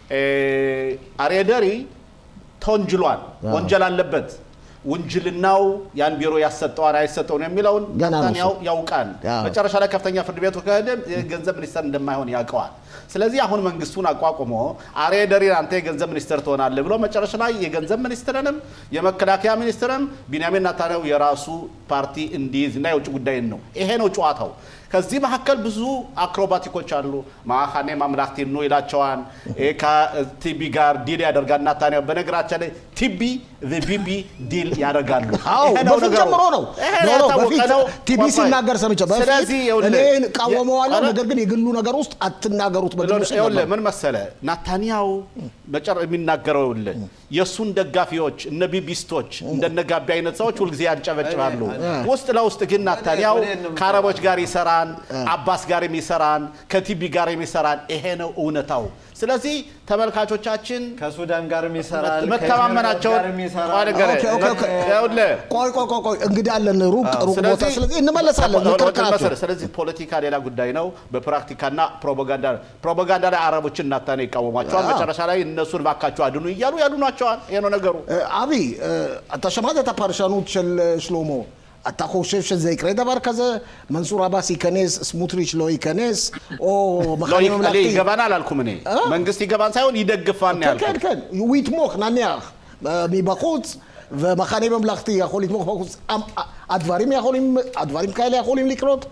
አሬደሪ ተወንጅሏል፣ ወንጀል አለበት። ውንጅልናው ያን ቢሮ ያሰጠዋን አይሰጠውን የሚለውን ገና ነው ናታንያሁ እሱ። ያውቃል። አዎ። መጨረሻ ላይ ከፍተኛ ፍርድ ቤቱ ከሄደ የገንዘብ ሚኒስተር እንደማይሆን ያውቀዋል። ስለዚህ አሁን መንግስቱን አቋቁሞ አሬደሪን አንተ የገንዘብ ሚኒስትር ትሆናለህ ብሎ መጨረሻ ላይ የገንዘብ ሚኒስትርንም የመከላከያ ሚኒስትርንም ቢንያሚን ናታንያሁ የራሱ ፓርቲ እንዲይዝ እና የውጭ ጉዳይን ነው። ይሄ ነው ጨዋታው። ከዚህ መካከል ብዙ አክሮባቲኮች አሉ። ማካኔ ማምላክቲ ነው ይላቸዋል። ይሄ ከቲቢ ጋር ዲል ያደርጋል ናታንያሁ። በነገራችን ላይ ቲቢ ቢቢ ዲል ያደርጋሉ። አዎ ይሄ ነው በፊት ነገሩ። ጀምሮ ነው ይሄ ኖ፣ ኖ፣ የታወቀ በፊት ነው። ቲቢ ቆይ፣ ቆይ። ሲናገር ሰምቼ በፊት ስለዚህ ይኸውልህ፣ እኔ እቃወመዋለሁ፣ የ- ነገር ግን የግሉ ነገር ውስጥ አትናገሩት በግሉ ውስጥ ይኸውልህ ነበር። ምን መሰለ ናታንያሁ መጨረ የሚናገረው ይኸውልህ የእሱን ደጋፊዎች እነ ቢቢስቶች እንደነ ጋቢ አይነት ሰዎች ሁልጊዜ ያንጨበጭባሉ። ውስጥ ለውስጥ ግን ናታንያሁ ወደ እኔ ነው ከአረቦች ጋር ይሰራን፣ አባስ ጋር የሚሰራን፣ ከቲቢ ጋር የሚሰራን ይሄ ነው እውነታው። ስለዚህ ተመልካቾቻችን ከሱዳን ጋርም ይሰራል፣ መተማመናቸውን ከኤሚሬት ጋርም ይሰራል። ቆይ ንገረኝ። ኦኬ፣ ኦኬ፣ ኦኬ። ይኸውልህ ቆይ ቆይ ቆይ ቆይ እንግዲህ አለን ሩቅ ሩቅ ቦታ ስለዚህ እንመለሳለን ስለዚህ እንክርክራቸው ስለዚህ ፖለቲካ ሌላ ጉዳይ ነው። በፕራክቲካና ፕሮፓጋንዳ ፕሮፓጋንዳ ላይ አረቦችን ናታንያሁ ይቃወሟቸዋል። አዎ። መጨረሻ ላይ እነሱን ባካቸው አድኑ እያሉ ያድኗቸዋል። ይሄ ነው ነገሩ። אבי, אתה שמעת את הפרשנות של אה, שלמה. אתה חושב שזה יקרה דבר כזה? מנסור עבאס ייכנס, סמוטריץ' לא ייכנס, או לא, מחנה י- ממלכתי? ይገባን አላልኩም እኔ መንግስት ይገባን ሳይሆን ይደግፋን ነው כן, ያልኩት። כן, כן, הוא יתמוך, נניח, אה, מבחוץ, ומחנה ממלכתי יכול לתמוך בחוץ. המ- הדברים יכולים, הדברים כאלה יכולים לקרות?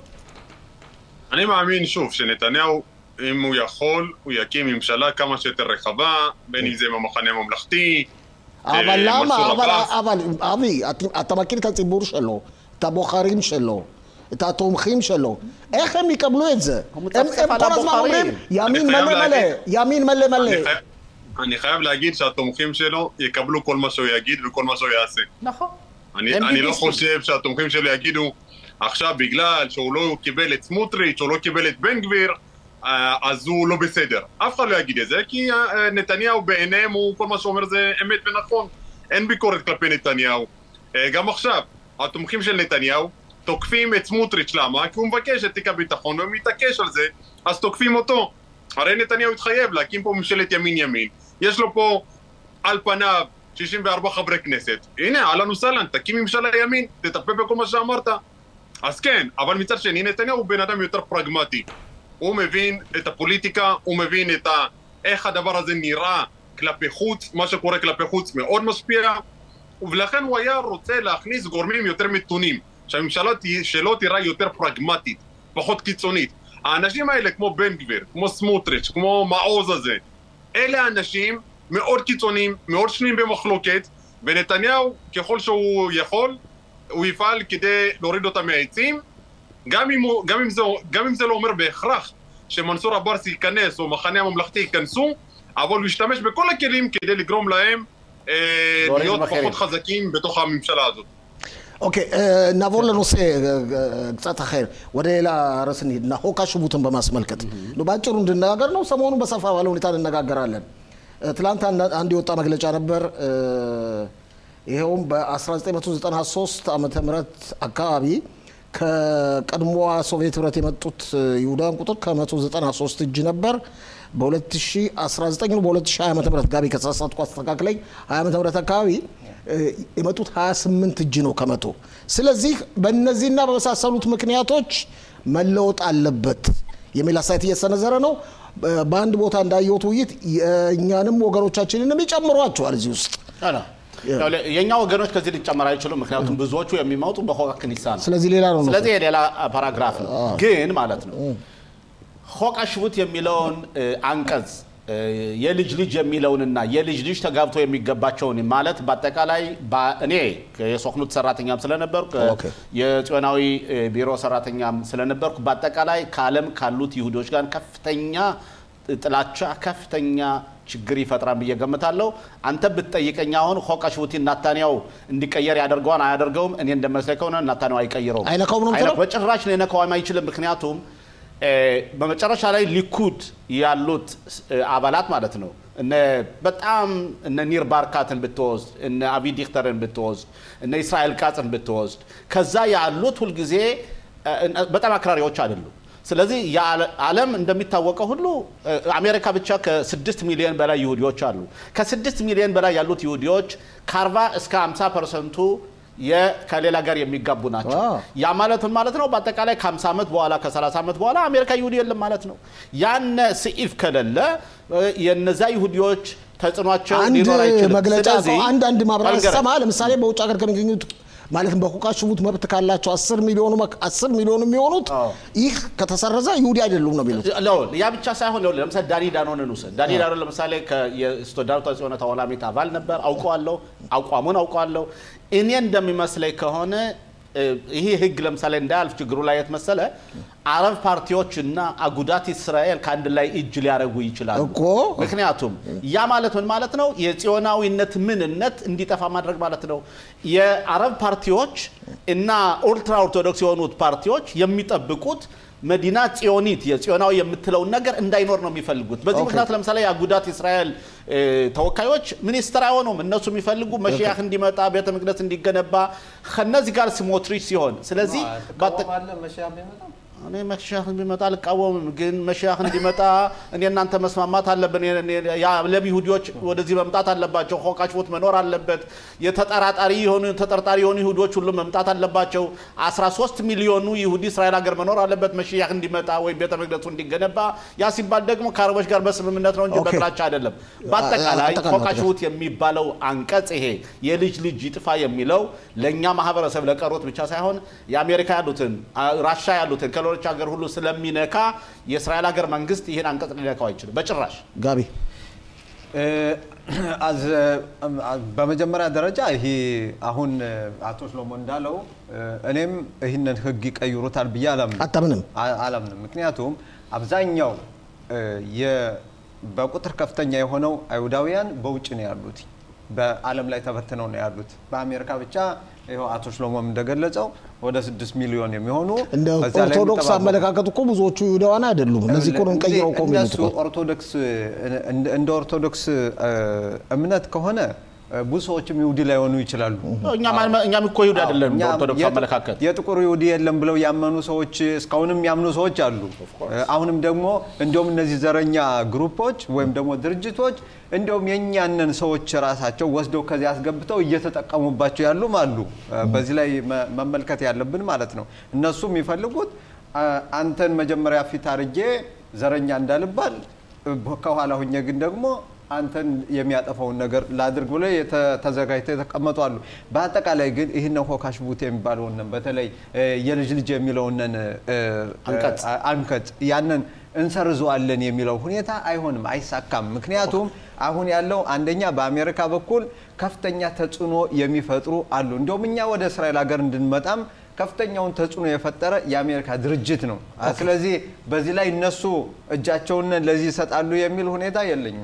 אני מאמין שוב שנתניהו, אם הוא יכול, הוא יקים ממשלה כמה שיותר רחבה, בין אם זה עם המחנה הממלכתי, אבל אה, למה? מנסור אבל, עבאס. אבל, אבי, אתה, אתה מכיר את הציבור שלו, את הבוחרים שלו. את התומכים שלו, איך הם יקבלו את זה? הוא הם, מצפצף הם על כל הזמן הבוחרים. אומרים ימין אני חייב מלא מלא, להגיד- ימין מלא מלא. אני חייב- אני חייב להגיד שהתומכים שלו יקבלו כל מה שהוא יגיד וכל מה שהוא יעשה. נכון. אני, הם אני לא ביביסטים. חושב שהתומכים שלו יגידו עכשיו בגלל שהוא לא קיבל את סמוטריץ' או לא קיבל את בן גביר אה, אז הוא לא בסדר. אף אחד לא יגיד את זה כי אה, נתניהו בעיניהם הוא כל מה שהוא אומר זה אמת ונכון. אין ביקורת כלפי נתניהו. אה, גם עכשיו, התומכים של נתניהו תוקפים את סמוטריץ' למה? כי הוא מבקש את תיק הביטחון והוא מתעקש על זה אז תוקפים אותו. הרי נתניהו התחייב להקים פה ממשלת ימין-ימין. יש לו פה על פניו 64 חברי כנסת. הנה, אהלן וסהלן, תקים ממשלה ימין, תטפל בכל מה שאמרת. אז כן, אבל מצד שני, נתניהו הוא בן אדם יותר פרגמטי. הוא מבין את הפוליטיקה, הוא מבין את ה... איך הדבר הזה נראה כלפי חוץ, מה שקורה כלפי חוץ מאוד משפיע, ולכן הוא היה רוצה להכניס גורמים יותר מתונים, שהממשלה תה- שלו תיראה יותר פרגמטית, פחות קיצונית. האנשים האלה, כמו בן גביר, כמו סמוטריץ', כמו מעוז הזה, אלה אנשים מאוד קיצוניים, מאוד שנויים במחלוקת, ונתניהו, ככל שהוא יכול, הוא יפעל כדי להוריד אותם מהעצים, גם אם, הוא, גם, אם זה, גם אם זה לא אומר בהכרח שמנסור עבאס ייכנס או מחנה הממלכתי ייכנסו, אבל הוא ישתמש בכל הכלים כדי לגרום להם אה, להוריד להיות מחירים. פחות חזקים בתוך הממשלה הזאת. אוקיי, אה, נעבור לנושא אה, אה, קצת אחר. ወደ ሌላ ርዕስ እንሂድና ሆካ ሽቡትን በማስመልከት ነው በአጭሩ እንድነጋገር ነው። ሰሞኑን በሰፋ ባለ ሁኔታ እንነጋገራለን። እ፣ ትላንት አንድ- አንድ የወጣ መግለጫ ነበር። እ፣ ይኸውም በ1993 ዓመተ ምህረት አካባቢ ከቀድሞዋ ሶቪየት ህብረት የመጡት እ፣ ይሁዳውያን ቁጥር ከ193 እጅ ነበር። በ2019 ነው በ2020 ዓመተ ምህረት ጋቢ ከተሳሳትኩ አስተካክለኝ 20 ዓመተ ምህረት አካባቢ እ፣ የመጡት 28 እጅ ነው ከመቶ። ስለዚህ በእነዚህና በመሳሰሉት ምክንያቶች መለወጥ አለበት የሚል አስተያየት እየተሰነዘረ ነው። እ፣ በአንድ ቦታ እንዳየሁት ውይይት የእኛንም ወገኖቻችንንም ይጨምሯቸዋል እዚህ ውስጥ። አላ። ያው ለ- የእኛ ወገኖች ከዚህ ሊጨመር አይችሉም። ምክንያቱም ብዙዎቹ የሚመጡ በሆቃ ክኒሳ ነው። ስለዚህ ሌላ ነው ነው ስለዚህ የሌላ ፓራግራፍ ነው። ግን ማለት ነው ሆቃ ሽቡት የሚለውን እ፣ አንቀጽ እ፣ የልጅ ልጅ የሚለውንና የልጅ ልጅ ተጋብቶ የሚገባቸውን ማለት በአጠቃላይ በ- እኔ የሶክኑት ሰራተኛም ስለነበርኩ እ፣ ኦኬ። የጽዮናዊ እ፣ ቢሮ ሰራተኛም ስለነበርኩ በአጠቃላይ ከዓለም ካሉት ይሁዶች ጋር ከፍተኛ ጥላቻ፣ ከፍተኛ ችግር ይፈጥራል ብዬ ገምታለሁ። አንተ ብትጠይቀኝ አሁን ሆቃ ሽቡቲን ናታንያው እንዲቀየር ያደርገዋን አያደርገውም? እኔ እንደመስለኝ ከሆነ ናታንያው አይቀይረውም። አይነካውም ነው የምትለው? በጭራሽ ሊነካውም አይችልም። ምክንያቱም በመጨረሻ ላይ ሊኩድ ያሉት አባላት ማለት ነው እነ በጣም እነ ኒር ባርካትን ብትወስድ እነ አቢ ዲክተርን ብትወስድ እነ እስራኤል ቃጽን ብትወስድ ከዛ ያሉት ሁልጊዜ በጣም አክራሪዎች አይደሉም። ስለዚህ ዓለም እንደሚታወቀው ሁሉ አሜሪካ ብቻ ከስድስት ሚሊዮን በላይ ይሁዲዎች አሉ። ከስድስት ሚሊዮን በላይ ያሉት ይሁዲዎች ከአርባ እስከ 50 ፐርሰንቱ ከሌላ ጋር የሚጋቡ ናቸው። ያ ማለት ምን ማለት ነው? በአጠቃላይ ከ50 ዓመት በኋላ ከ30 ዓመት በኋላ አሜሪካ ይሁዲ የለም ማለት ነው። ያነ ስኢፍ ከሌለ የነዛ ይሁዲዎች ተጽዕኗቸው አንድ ሊኖር አይችልም። መግለጫ ስለዚህ አንድ አንድ ማብራሪያ ልንገርህ። ስሰማ ለምሳሌ በውጭ ሀገር ከሚገኙት ማለትም በሁቃ ሽቡት መብት ካላቸው አስር ሚሊዮኑ መክ- አስር ሚሊዮኑ የሚሆኑት አዎ። ይህ ከተሰረዘ ይሁዲ አይደሉም ነው የሚሉት። ለው ያ ብቻ ሳይሆን ለው ለምሳሌ ዳኒ ዳኖንን ውሰድ። ዳኒ ዳኖን ለምሳሌ የስቱዳንቷ ጽዮነ ተዋላሚት አባል ነበር። አውቀዋለሁ፣ አቋሙን አውቀዋለሁ። እኔ እንደሚመስለኝ ከሆነ እ፣ ይሄ ህግ ለምሳሌ እንዳያልፍ ችግሩ ላይ የት መሰለ አረብ ፓርቲዎች እና አጉዳት እስራኤል ከአንድ ላይ እጅ ሊያደርጉ ይችላሉ እኮ። ምክንያቱም ያ ማለት ምን ማለት ነው? የጽዮናዊነት ምንነት እንዲጠፋ ማድረግ ማለት ነው። የአረብ ፓርቲዎች እና ኡልትራ ኦርቶዶክስ የሆኑት ፓርቲዎች የሚጠብቁት መዲና ጽዮኒት የጽዮናዊ የምትለውን ነገር እንዳይኖር ነው የሚፈልጉት። በዚህ ኦኬ። ምክንያት ለምሳሌ የአጉዳት እስራኤል እ፣ ተወካዮች ሚኒስትር አይሆኑም። እነሱ የሚፈልጉ መሽያህ እንዲመጣ ቤተ መቅደስ እንዲገነባ ከነዚህ ጋር ስሞትሪች ሲሆን ስለዚህ በአጠ- ትቃወማለህ መሻ ቢመጣ? እኔ መሻህ እንዲመጣ አልቃወምም፣ ግን መሻህ እንዲመጣ እኔ እናንተ መስማማት አለብን። የዓለም ይሁዲዎች ወደዚህ መምጣት አለባቸው። ሆቃችቦት መኖር አለበት። የተጠራጣሪ የሆኑ ተጠርጣሪ የሆኑ ይሁዲዎች ሁሉ መምጣት አለባቸው። 13 ሚሊዮኑ ይሁዲ እስራኤል ሀገር መኖር አለበት መሽያህ እንዲመጣ ወይም ቤተ መቅደሱ እንዲገነባ። ያ ሲባል ደግሞ ከአረቦች ጋር በስምምነት ነው እንጂ ኦኬ። በጥላቻ አይደለም። በአጠቃላይ አጠቃላይ ሆቃችቦት የሚባለው አንቀጽ ይሄ የልጅ ልጅ ይጥፋ የሚለው ለእኛ ማህበረሰብ ለቀሩት ብቻ ሳይሆን የአሜሪካ ያሉትን አ- ራሻ ያሉትን ከሌሎች ሀገር ሁሉ ስለሚነካ የእስራኤል ሀገር መንግስት ይህን አንቀጽ ሊነካው አይችልም በጭራሽ። ጋቢ እ፣ አዝ በመጀመሪያ ደረጃ ይሄ አሁን አቶ ሽሎሞ እንዳለው እ፣ እኔም ይህንን ህግ ይቀይሩታል ብዬ አላምንም አታምንም? አ- አላምንም። ምክንያቱም አብዛኛው እ፣ የ- በቁጥር ከፍተኛ የሆነው አይሁዳውያን በውጭ ነው ያሉት፣ በዓለም ላይ ተበትነው ነው ያሉት። በአሜሪካ ብቻ ይኸው አቶ ሽሎሞም እንደገለጸው ወደ ስድስት ሚሊዮን የሚሆኑ እንደ በዚያ ላይ ኦርቶዶክስ የሚተባበሩ አመለካከት እኮ ብዙዎቹ ይሁዳውያን አይደሉም። እነዚህ እኮ ነው እንቀይረው እኮ የሚሉት እነሱ እኮ። ኦርቶዶክስ እንደ- እንደ ኦርቶዶክስ እ፣ እምነት ከሆነ እ፣ ብዙ ሰዎችም ይሁዲ ላይሆኑ ይችላሉ። እኛም እኛም እኮ ይሁዲ አይደለም እኛ በኦርቶዶክስ የጥ- አመለካከት የጥቁር ይሁዲ የለም ብለው ያመኑ ሰዎች እስካሁንም ያምኑ ሰዎች አሉ። አሁንም ደግሞ እንዲሁም እነዚህ ዘረኛ ግሩፖች ወይም ደግሞ ድርጅቶች እንዲሁም የእኛንን ሰዎች ራሳቸው ወስደው ከዚህ አስገብተው እየተጠቀሙባቸው ያሉም አሉ። በዚህ ላይ መ- መመልከት ያለብን ማለት ነው። እነሱ የሚፈልጉት አ- አንተን መጀመሪያ ፊት አርጌ ዘረኛ እንዳልባል ከኋላ ሁኜ ግን ደግሞ አንተን የሚያጠፋውን ነገር ላድርግ ብሎ የተ- ተዘጋጅተው የተቀመጡ አሉ። በአጠቃላይ ግን ይህንን ሆካሽ ቡት የሚባለውን በተለይ እ፣ የልጅ ልጅ የሚለውንን እ፣ አንቀጽ አ- አንቀጽ ያንን እንሰርዘዋለን የሚለው ሁኔታ አይሆንም፣ አይሳካም። ምክንያቱም አሁን ያለው አንደኛ በአሜሪካ በኩል ከፍተኛ ተጽዕኖ የሚፈጥሩ አሉ። እንዲሁም እኛ ወደ እስራኤል ሀገር እንድንመጣም ከፍተኛውን ተጽዕኖ የፈጠረ የአሜሪካ ድርጅት ነው። ስለዚህ በዚህ ላይ እነሱ እጃቸውን ለዚህ ይሰጣሉ የሚል ሁኔታ የለኝም።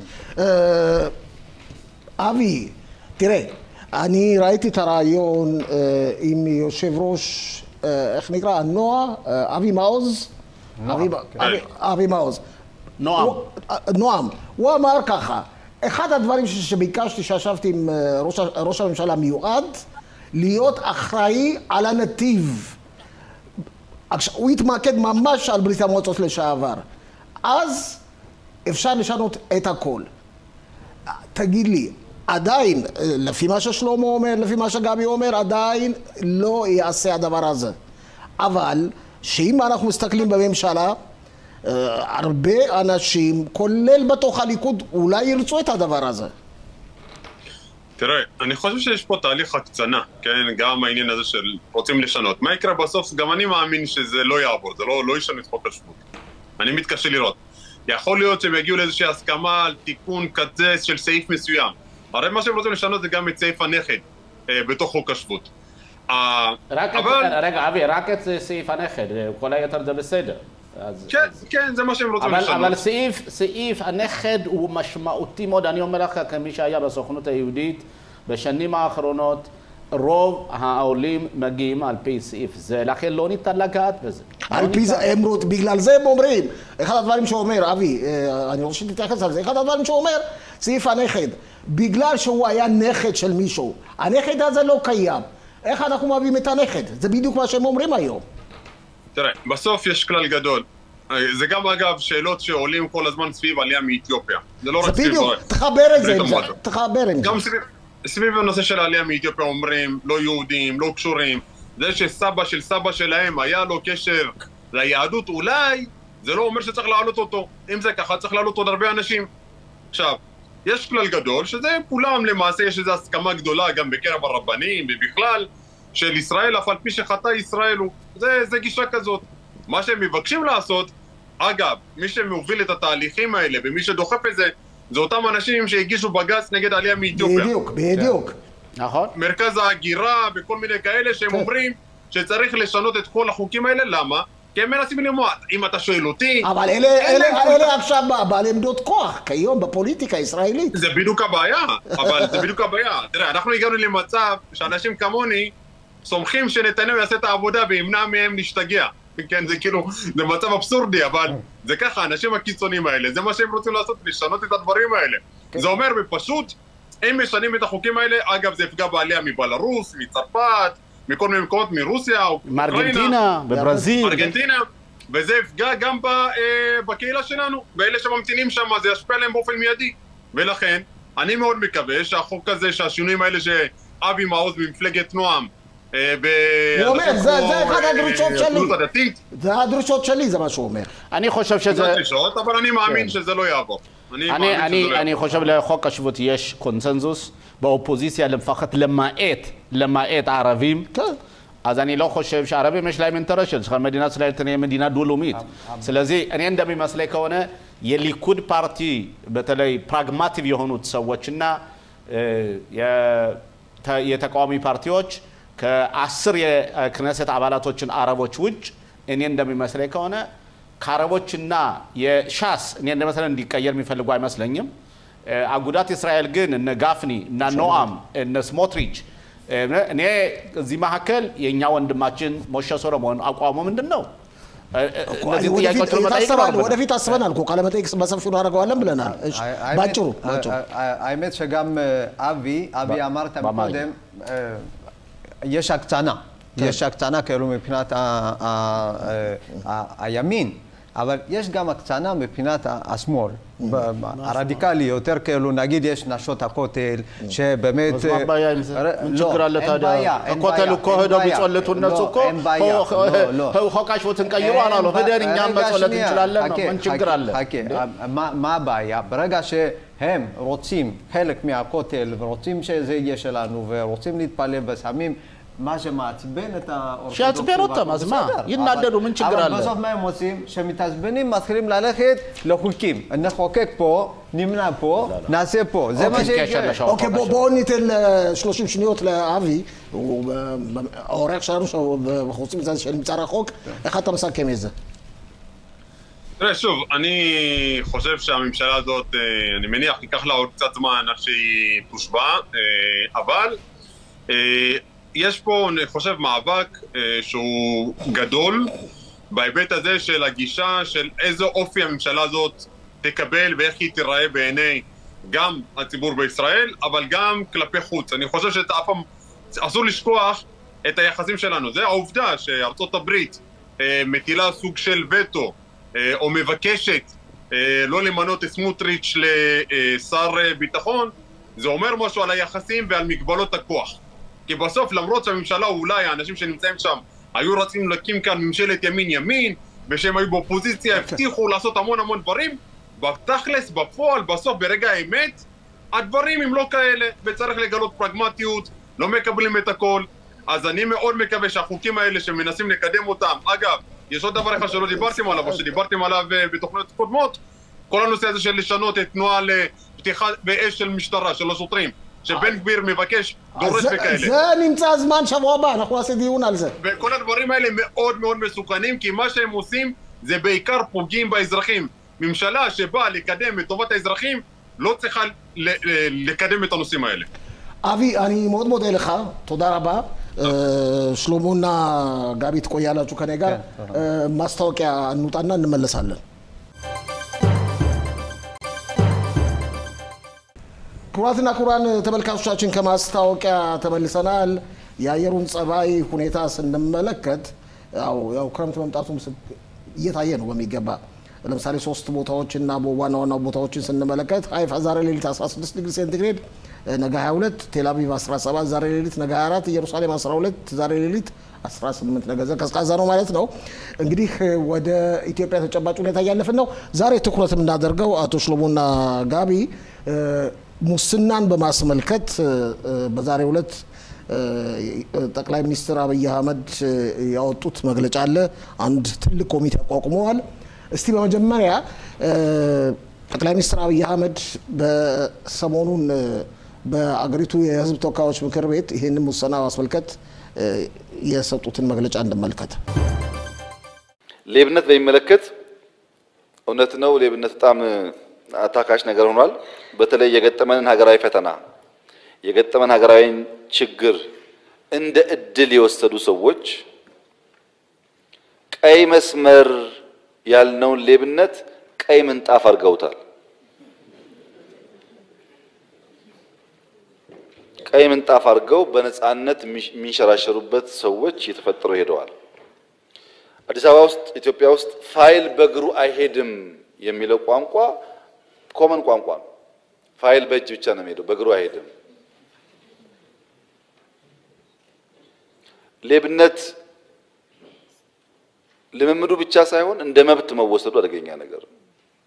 אבי, תראה, אני ראיתי את הרעיון אה, עם יושב ראש, אה, איך נקרא, הנועה, אה, אבי מעוז. אבי, כן. אבי, אבי מעוז. נועם. הוא- אה, נועם. הוא אמר ככה, אחד הדברים ש- שביקשתי כשישבתי עם אה, ראש, ה- ראש הממשלה המיועד, להיות אחראי על הנתיב. עכשיו, הוא התמקד ממש על ברית המועצות לשעבר. אז אפשר לשנות את הכל. תגיד לי, עדיין, לפי מה ששלמה אומר, לפי מה שגבי אומר, עדיין לא יעשה הדבר הזה. אבל, שאם אנחנו מסתכלים בממשלה, אה, הרבה אנשים, כולל בתוך הליכוד, אולי ירצו את הדבר הזה. תראה, אני חושב שיש פה תהליך הקצנה, כן? גם העניין הזה של רוצים לשנות. מה יקרה בסוף? גם אני מאמין שזה לא יעבור, זה לא, לא ישנו את חוק השבות. אני מתקשה לראות. יכול להיות שהם יגיעו לאיזושהי הסכמה על תיקון כזה של סעיף מסוים. הרי מה שהם רוצים לשנות זה גם את סעיף הנכד אה, בתוך חוק השבות. אה, רק את, אבל... רגע, אבי, רק את סעיף הנכד, כל היתר זה בסדר. אז- כן, כן, זה מה שהם רוצים אבל, לשנות. אבל סעיף, סעיף הנכד הוא משמעותי מאוד, אני אומר לך כמי שהיה בסוכנות היהודית בשנים האחרונות, רוב העולים מגיעים על פי סעיף זה, לכן לא ניתן לגעת בזה. על לא פי ניתן. זה, הם, רוצ- בגלל זה הם אומרים, אחד הדברים שהוא אומר, אבי, אה, אני רוצה שתתייחס על זה, אחד הדברים שהוא אומר, סעיף הנכד, בגלל שהוא היה נכד של מישהו, הנכד הזה לא קיים. איך אנחנו מביאים את הנכד? זה בדיוק מה שהם אומרים היום. תראה, בסוף יש כלל גדול. אה, זה גם אגב שאלות שעולים כל הזמן סביב עלייה מאתיופיה. זה לא זה רק סביב... בדיוק, אה, תחבר את זה, ברית עם זה, המועצות. תחבר עם זה. גם סביב, סביב הנושא של העלייה מאתיופיה אומרים, לא יהודים, לא קשורים. זה שסבא של סבא שלהם היה לו קשר ליהדות, אולי זה לא אומר שצריך להעלות אותו. אם זה ככה, צריך להעלות עוד הרבה אנשים. עכשיו, יש כלל גדול, שזה כולם למעשה, יש איזו הסכמה גדולה גם בקרב הרבנים ובכלל, של ישראל, אף על פי שחטא ישראל הוא. זה, זה גישה כזאת. מה שהם מבקשים לעשות, אגב, מי שמוביל את התהליכים האלה ומי שדוחף את זה, זה אותם אנשים שהגישו בג"ץ נגד העלייה מאתיופיה. בדיוק, בדיוק. נכון? מרכז ההגירה וכל מיני כאלה שהם כן. אומרים שצריך לשנות את כל החוקים האלה, למה? כי הם מנסים למנוע. אם אתה שואל אותי, אבל אלה, אין אלה, להם כל אלה עכשיו בעלי עמדות כוח, כיום בפוליטיקה הישראלית. זה בדיוק הבעיה, אבל זה בדיוק הבעיה. תראה, אנחנו הגענו למצב שאנשים כמוני סומכים שנתניהו יעשה את העבודה וימנע מהם להשתגע. כן, זה כאילו, זה מצב אבסורדי, אבל זה ככה, האנשים הקיצוניים האלה, זה מה שהם רוצים לעשות, לשנות את הדברים האלה. זה אומר בפשוט, אם משנים את החוקים האלה, אגב, זה יפגע בעלייה מבלארוס, מצרפת, מכל מיני מקומות, מרוסיה, או מארגנטינה, בברזיל. ארגנטינה, וזה יפגע גם ב, אה, בקהילה שלנו, באלה שממתינים שם, זה ישפיע עליהם באופן מיידי. ולכן, אני מאוד מקווה שהחוק הזה, שהשינויים האלה שאבי מעוז ממפלגת נועם, אה, ב... הוא אומר, אנשים זה- כמו, זה אחד אה, הדרישות שלי. הציונות הדתית, זה הדרישות שלי, זה מה שהוא אומר. אני חושב זה שזה... דרישות, אבל אני מאמין כן. שזה לא יעבור. אני מאמין אני, שזה אני, לא אני יעבור. חושב לחוק השבות יש קונצנזוס באופוזיציה לפחות למעט, למעט הערבים. כן. אז אני לא חושב שהערבים יש להם אינטרס שמדינת ישראל תהיה מדינה דו-לאומית. ስለዚህ እኔ እንደሚመስለኝ ከሆነ የሊኩድ ፓርቲ በተለይ ፕራግማቲቭ የሆኑት ሰዎችና እ፣ የተ- የተቃዋሚ ፓርቲዎች ከአስር የክነሰት አባላቶችን አረቦች ውጭ እኔ እንደሚመስለኝ ከሆነ ከአረቦችና የሻስ እኔ እንደመሰለኝ እንዲቀየር የሚፈልጉ አይመስለኝም። እ፣ አጉዳት እስራኤል ግን እነ ጋፍኒ እና ኖአም እነ ስሞትሪች እ፣ እኔ እዚህ መካከል የእኛ ወንድማችን ሞሸ ሶሎሞን አቋሙ ምንድን ነው? እ፣ እ፣ እነዚህ ወደፊት ጥያቄዎችን መጠየቅ ታስባል፣ ይኖርብናል። ወደፊት አስበናል እኮ ቃለመጠይቅ በሰፊው እናደርገዋለን ብለናል። እሺ፣ האמת- ባጭሩ ባጭሩ ה- האמת שגם אה, אבי, אבי ב- אמרת במים. קודם, אה, יש הקצנה. יש הקצנה כאילו מבחינת ה- ה- ה- הימין, אבל יש גם הקצנה מבחינת ה- השמאל. ב- הרדיקלי יותר כאילו, נגיד יש נשות הכותל, שבאמת... אז מה הבעיה עם זה? ר- ምን לא, ችግር አለ אין ታዲያ? בעיה, אין הכותל בעיה, እኮ אין ሄደው בעיה. ቢጸልቱ እነሱ לא, እኮ אין בעיה, ሆ- לא, לא. ሆ- חוק השבות ቀይሩ አላሉ። ሄደን እኛም רגע, መጸለት שנייה, እንችላለን ነው። חכה, ምን ችግር חכה, አለ? חכה, מה- מה הבעיה? ברגע שהם רוצים חלק מהכותל ורוצים שזה יהיה שלנו ורוצים להתפלל ושמים מה שמעצבן את האורתודוקסים. שיעצבן אותם, אז מה? בסדר, ינדדו, אבל- ምን ችግር አለ? אבל בסוף מה הם עושים? כשמתעצבנים מתחילים ללכת לחוקים. נחוקק פה, נמנע פה, נעשה פה. זה מה אוקיי, קשר שיקרה. לשעון. אוקיי, בוא- בואו ניתן ל- 30 שניות לאבי, הוא ב- ב- האורח שלנו, שאנחנו רוצים את זה שנמצא רחוק, איך אתה מסכם את זה? תראה, שוב, אני חושב שהממשלה הזאת, אה, אני מניח, ייקח לה עוד קצת זמן עד שהיא תושבע, אה, אבל אה, יש פה, אני חושב, מאבק אה, שהוא גדול בהיבט הזה של הגישה של איזה אופי הממשלה הזאת תקבל ואיך היא תיראה בעיני גם הציבור בישראל, אבל גם כלפי חוץ. אני חושב שאף פעם, אסור לשכוח את היחסים שלנו. זה העובדה שארצות הברית אה, מטילה סוג של וטו אה, או מבקשת אה, לא למנות את סמוטריץ' לשר אה, ביטחון, זה אומר משהו על היחסים ועל מגבלות הכוח. כי בסוף, למרות שהממשלה, אולי האנשים שנמצאים שם, היו רצים להקים כאן ממשלת ימין-ימין, ושהם היו באופוזיציה, הבטיחו לעשות המון המון דברים, בתכלס, בפועל, בסוף, ברגע האמת, הדברים הם לא כאלה, וצריך לגלות פרגמטיות, לא מקבלים את הכל. אז אני מאוד מקווה שהחוקים האלה שמנסים לקדם אותם, אגב, יש עוד דבר אחד שלא דיברתם עליו, או שדיברתם עליו אה, בתוכניות קודמות, כל הנושא הזה של לשנות את נוהל אה, פתיחה באש של משטרה, של השוטרים, שבן גביר מבקש, דורש זה- וכאלה. זה נמצא זמן שבוע הבא, אנחנו נעשה דיון על זה. וכל הדברים האלה מאוד מאוד מסוכנים, כי מה שהם עושים זה בעיקר פוגעים באזרחים. ממשלה שבאה לקדם את טובת האזרחים, לא צריכה ל- ל- לקדם את הנושאים האלה. אבי, אני מאוד מודה לך, תודה רבה. שלሞና ጋቢ ትቆያላችሁ ከኔ ጋር ማስታወቂያ እንውጣና እንመለሳለን። ክቡራትና ክቡራን ተመልካቾቻችን ከማስታወቂያ ተመልሰናል። የአየሩን ጸባይ ሁኔታ ስንመለከት ያው ያው ክረምት መምጣቱ እየታየ ነው በሚገባ ለምሳሌ ሶስት ቦታዎች እና ዋና ዋና ቦታዎችን ስንመለከት ሀይፋ ዛሬ ሌሊት 16 ዲግሪ ሴንቲግሬድ፣ ነገ 22፣ ቴል አቪቭ 17፣ ዛሬ ሌሊት ነገ 24፣ ኢየሩሳሌም 12፣ ዛሬ ሌሊት 18 ነገ ቀዝቃዛ ነው ማለት ነው። እንግዲህ ወደ ኢትዮጵያ ተጨባጭ ሁኔታ እያለፍን ነው። ዛሬ ትኩረት የምናደርገው አቶ ሽሎሞና ጋቢ ሙስናን በማስመልከት በዛሬው ዕለት ጠቅላይ ሚኒስትር አብይ አህመድ ያወጡት መግለጫ አለ። አንድ ትልቅ ኮሚቴ አቋቁመዋል። እስቲ በመጀመሪያ ጠቅላይ ሚኒስትር አብይ አህመድ በሰሞኑን በአገሪቱ የሕዝብ ተወካዮች ምክር ቤት ይህንን ሙስና ማስመልከት የሰጡትን መግለጫ እንመልከት። ሌብነት በሚመለከት እውነት ነው፣ ሌብነት በጣም አታካሽ ነገር ሆኗል። በተለይ የገጠመንን ሀገራዊ ፈተና የገጠመን ሀገራዊ ችግር እንደ እድል የወሰዱ ሰዎች ቀይ መስመር ያልነውን ሌብነት ቀይ ምንጣፍ አድርገውታል። ቀይ ምንጣፍ አድርገው በነፃነት የሚንሸራሸሩበት ሰዎች እየተፈጠሩ ሄደዋል። አዲስ አበባ ውስጥ ኢትዮጵያ ውስጥ ፋይል በእግሩ አይሄድም የሚለው ቋንቋ ኮመን ቋንቋ ነው። ፋይል በእጅ ብቻ ነው የሚሄደው፣ በእግሩ አይሄድም። ሌብነት ልምምዱ ብቻ ሳይሆን እንደ መብት መወሰዱ አደገኛ ነገር ነው።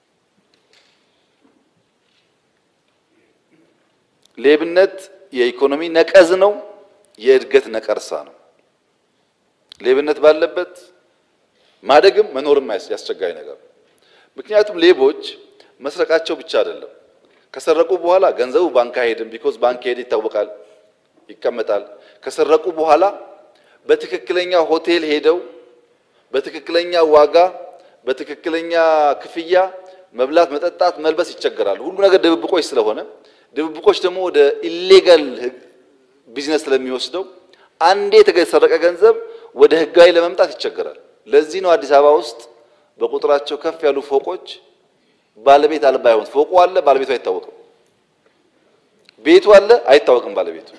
ሌብነት የኢኮኖሚ ነቀዝ ነው፣ የእድገት ነቀርሳ ነው። ሌብነት ባለበት ማደግም መኖርም ያስቸጋሪ ነገር ነው። ምክንያቱም ሌቦች መስረቃቸው ብቻ አይደለም። ከሰረቁ በኋላ ገንዘቡ ባንክ አይሄድም። ቢኮዝ ባንክ ሄድ ይታወቃል፣ ይቀመጣል። ከሰረቁ በኋላ በትክክለኛ ሆቴል ሄደው በትክክለኛ ዋጋ በትክክለኛ ክፍያ መብላት፣ መጠጣት፣ መልበስ ይቸገራሉ። ሁሉ ነገር ድብብቆች ስለሆነ ድብብቆች ደግሞ ወደ ኢሌጋል ቢዝነስ ስለሚወስደው አንዴ የተሰረቀ ገንዘብ ወደ ህጋዊ ለመምጣት ይቸገራል። ለዚህ ነው አዲስ አበባ ውስጥ በቁጥራቸው ከፍ ያሉ ፎቆች ባለቤት አልባ የሆኑት። ፎቁ አለ፣ ባለቤቱ አይታወቅም። ቤቱ አለ፣ አይታወቅም ባለቤቱ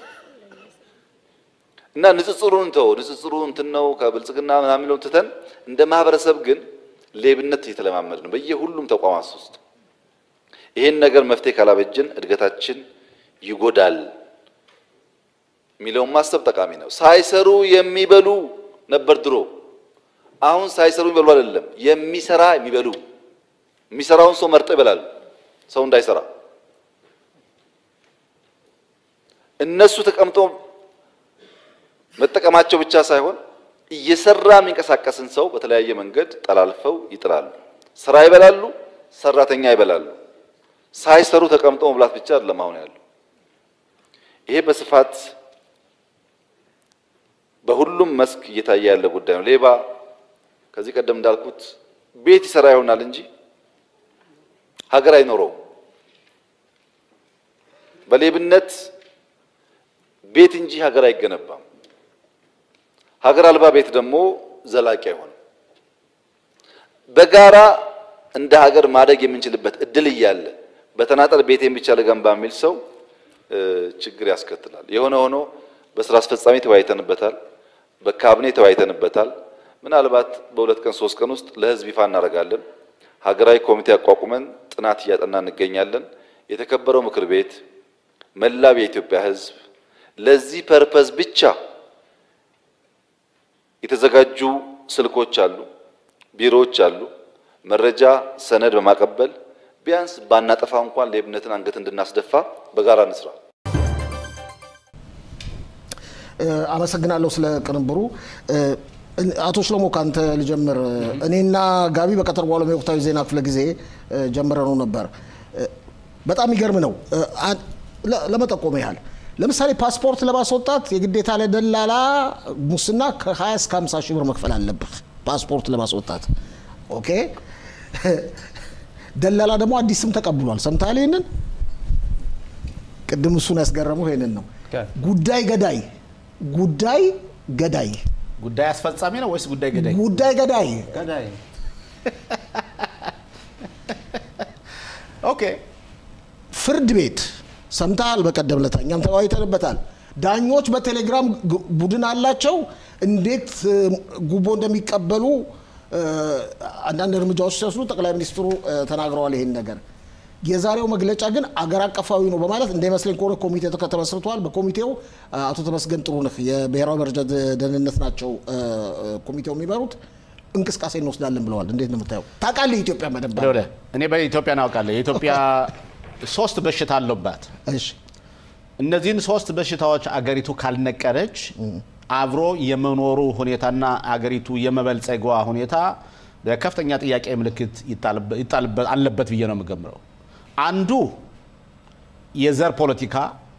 እና ንጽጽሩን ተው ንጽጽሩ እንትን ነው ከብልጽግና ምናምን ነው ትተን እንደ ማህበረሰብ ግን ሌብነት እየተለማመድ ነው በየሁሉም ተቋማት ውስጥ። ይሄን ነገር መፍትሄ ካላበጅን እድገታችን ይጎዳል የሚለውን ማሰብ ጠቃሚ ነው። ሳይሰሩ የሚበሉ ነበር ድሮ። አሁን ሳይሰሩ የሚበሉ አይደለም፣ የሚሰራ የሚበሉ የሚሰራውን ሰው መርጠው ይበላሉ፣ ሰው እንዳይሰራ እነሱ ተቀምጠው መጠቀማቸው ብቻ ሳይሆን እየሰራ የሚንቀሳቀስን ሰው በተለያየ መንገድ ጠላልፈው ይጥላሉ። ስራ ይበላሉ፣ ሰራተኛ ይበላሉ። ሳይሰሩ ተቀምጦ መብላት ብቻ አይደለም አሁን ያለው። ይሄ በስፋት በሁሉም መስክ እየታየ ያለ ጉዳይ ነው። ሌባ ከዚህ ቀደም እንዳልኩት ቤት ይሰራ ይሆናል እንጂ ሀገር አይኖረውም። በሌብነት ቤት እንጂ ሀገር አይገነባም። ሀገር አልባ ቤት ደግሞ ዘላቂ አይሆንም። በጋራ እንደ ሀገር ማደግ የምንችልበት እድል እያለ በተናጠል ቤቴን ብቻ ልገንባ የሚል ሰው ችግር ያስከትላል። የሆነ ሆኖ በስራ አስፈጻሚ ተወያይተንበታል፣ በካቢኔ ተወያይተንበታል። ምናልባት በሁለት ቀን ሶስት ቀን ውስጥ ለህዝብ ይፋ እናደርጋለን። ሀገራዊ ኮሚቴ አቋቁመን ጥናት እያጠና እንገኛለን። የተከበረው ምክር ቤት መላው የኢትዮጵያ ህዝብ ለዚህ ፐርፐዝ ብቻ የተዘጋጁ ስልኮች አሉ፣ ቢሮዎች አሉ። መረጃ ሰነድ በማቀበል ቢያንስ ባናጠፋ እንኳን ሌብነትን አንገት እንድናስደፋ በጋራ እንስራ። አመሰግናለሁ ስለ ቅንብሩ። አቶ ሽሎሞ ካንተ ልጀምር። እኔና ጋቢ በቀጠር በኋላ የወቅታዊ ዜና ክፍለ ጊዜ ጀምረ ነው ነበር። በጣም ይገርም ነው። ለመጠቆም ያህል ለምሳሌ ፓስፖርት ለማስወጣት የግዴታ ለደላላ ሙስና ከ20 እስከ 50 ሺህ ብር መክፈል አለብህ ፓስፖርት ለማስወጣት። ኦኬ። ደላላ ደግሞ አዲስ ስም ተቀብሏል። ሰምተሃል? ይሄንን ቅድም እሱን ያስገረመው ይሄንን ነው። ጉዳይ ገዳይ ጉዳይ ገዳይ ጉዳይ አስፈጻሚ ነው ወይስ ጉዳይ ገዳይ? ጉዳይ ገዳይ ገዳይ ኦኬ ፍርድ ቤት ሰምተሃል? በቀደም ዕለት እኛም ተወያይተንበታል። ዳኞች በቴሌግራም ግ- ቡድን አላቸው። እንዴት እ, ጉቦ እንደሚቀበሉ እ, አንዳንድ እርምጃዎች ሲወስዱ ጠቅላይ ሚኒስትሩ እ, ተናግረዋል ይሄን ነገር። የዛሬው መግለጫ ግን አገር አቀፋዊ ነው በማለት እንዳይመስለኝ ከሆነ ኮሚቴ ተመስርቷል። በኮሚቴው እ, አቶ ተመስገን ጥሩነህ የብሔራዊ መረጃ ደ- ደህንነት ናቸው እ, እ, ኮሚቴው የሚመሩት እንቅስቃሴ እንወስዳለን ብለዋል። እንዴት ነው የምታየው? ታውቃለህ የኢትዮጵያ መደብ ወደ ወደ እኔ በኢትዮጵያ እናውቃለሁ። የኢትዮጵያ ሶስት በሽታ አለባት። እሺ እነዚህን ሶስት በሽታዎች አገሪቱ ካልነቀረች አብሮ የመኖሩ ሁኔታና አገሪቱ የመበልጸጓ ሁኔታ በከፍተኛ ጥያቄ ምልክት ይጣልበ- ይጣልበ- አለበት ብዬ ነው የምገምረው። አንዱ የዘር ፖለቲካ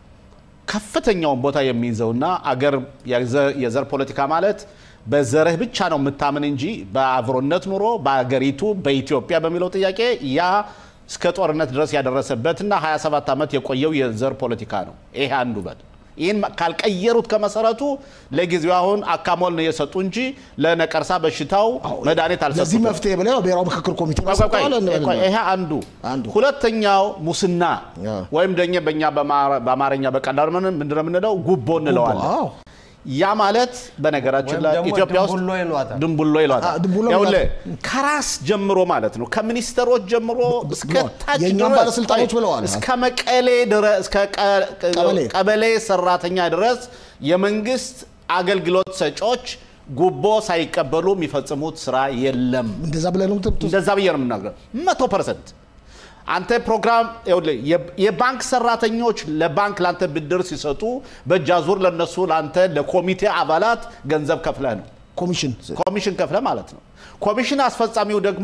ከፍተኛውን ቦታ የሚይዘውና አገር የዘ- የዘር ፖለቲካ ማለት በዘርህ ብቻ ነው የምታምን እንጂ በአብሮነት ኑሮ በአገሪቱ በኢትዮጵያ በሚለው ጥያቄ ያ እስከ ጦርነት ድረስ ያደረሰበትና 27 ዓመት የቆየው የዘር ፖለቲካ ነው። ይሄ አንዱ በል ይህን ካልቀየሩት ከመሰረቱ ለጊዜው አሁን አካሞል ነው የሰጡ እንጂ ለነቀርሳ በሽታው መድኃኒት ለዚህ አልሰጡም። መፍትሄ ብለው ብሔራዊ ምክክር ኮሚቴ ቆይ፣ ቆይ፣ መስርተዋል ቆይ፣ እንበልና። ቆይ፣ ይሄ አንዱ አንዱ። ሁለተኛው ሙስና ያ። ወይም ደኛ በእኛ በማ- በአማርኛ በቀላሉ ምን- ምንድነው የምንለው ጉቦ እንለዋለን። አዎ። ያ ማለት በነገራችን ወይም ላይ ደግሞ ኢትዮጵያ ውስጥ ድንቡሎ ይሏታል። ድንቡሎ ይሏታል። አ፣ ድንቡሎ ይኸውልህ ይሏታል። ከራስ ጀምሮ ማለት ነው ከሚኒስትሮች ጀምሮ እስከ ብለዋል። ታች የእኛም ድረስ ባለስልጣኖች ቆይ፣ ብለዋል። እስከ መቀሌ ድረስ እስከ ቀ- ቀበሌ። ቀበሌ ሰራተኛ ድረስ የመንግስት አገልግሎት ሰጪዎች ጉቦ ሳይቀበሉ የሚፈጽሙት ስራ የለም። እንደዛ ብለህ ነው የምትምት- እንደዛ ብዬ ነው የምናገረው። መቶ ፐርሰንት አንተ ፕሮግራም ይኸውልህ፣ የ- የባንክ ሰራተኞች ለባንክ ላንተ ብድር ሲሰጡ በእጅ አዙር ለነሱ ላንተ ለኮሚቴ አባላት ገንዘብ ከፍለህ ነው ኮሚሽን ኮሚሽን ከፍለ ማለት ነው። ኮሚሽን አስፈጻሚው ደግሞ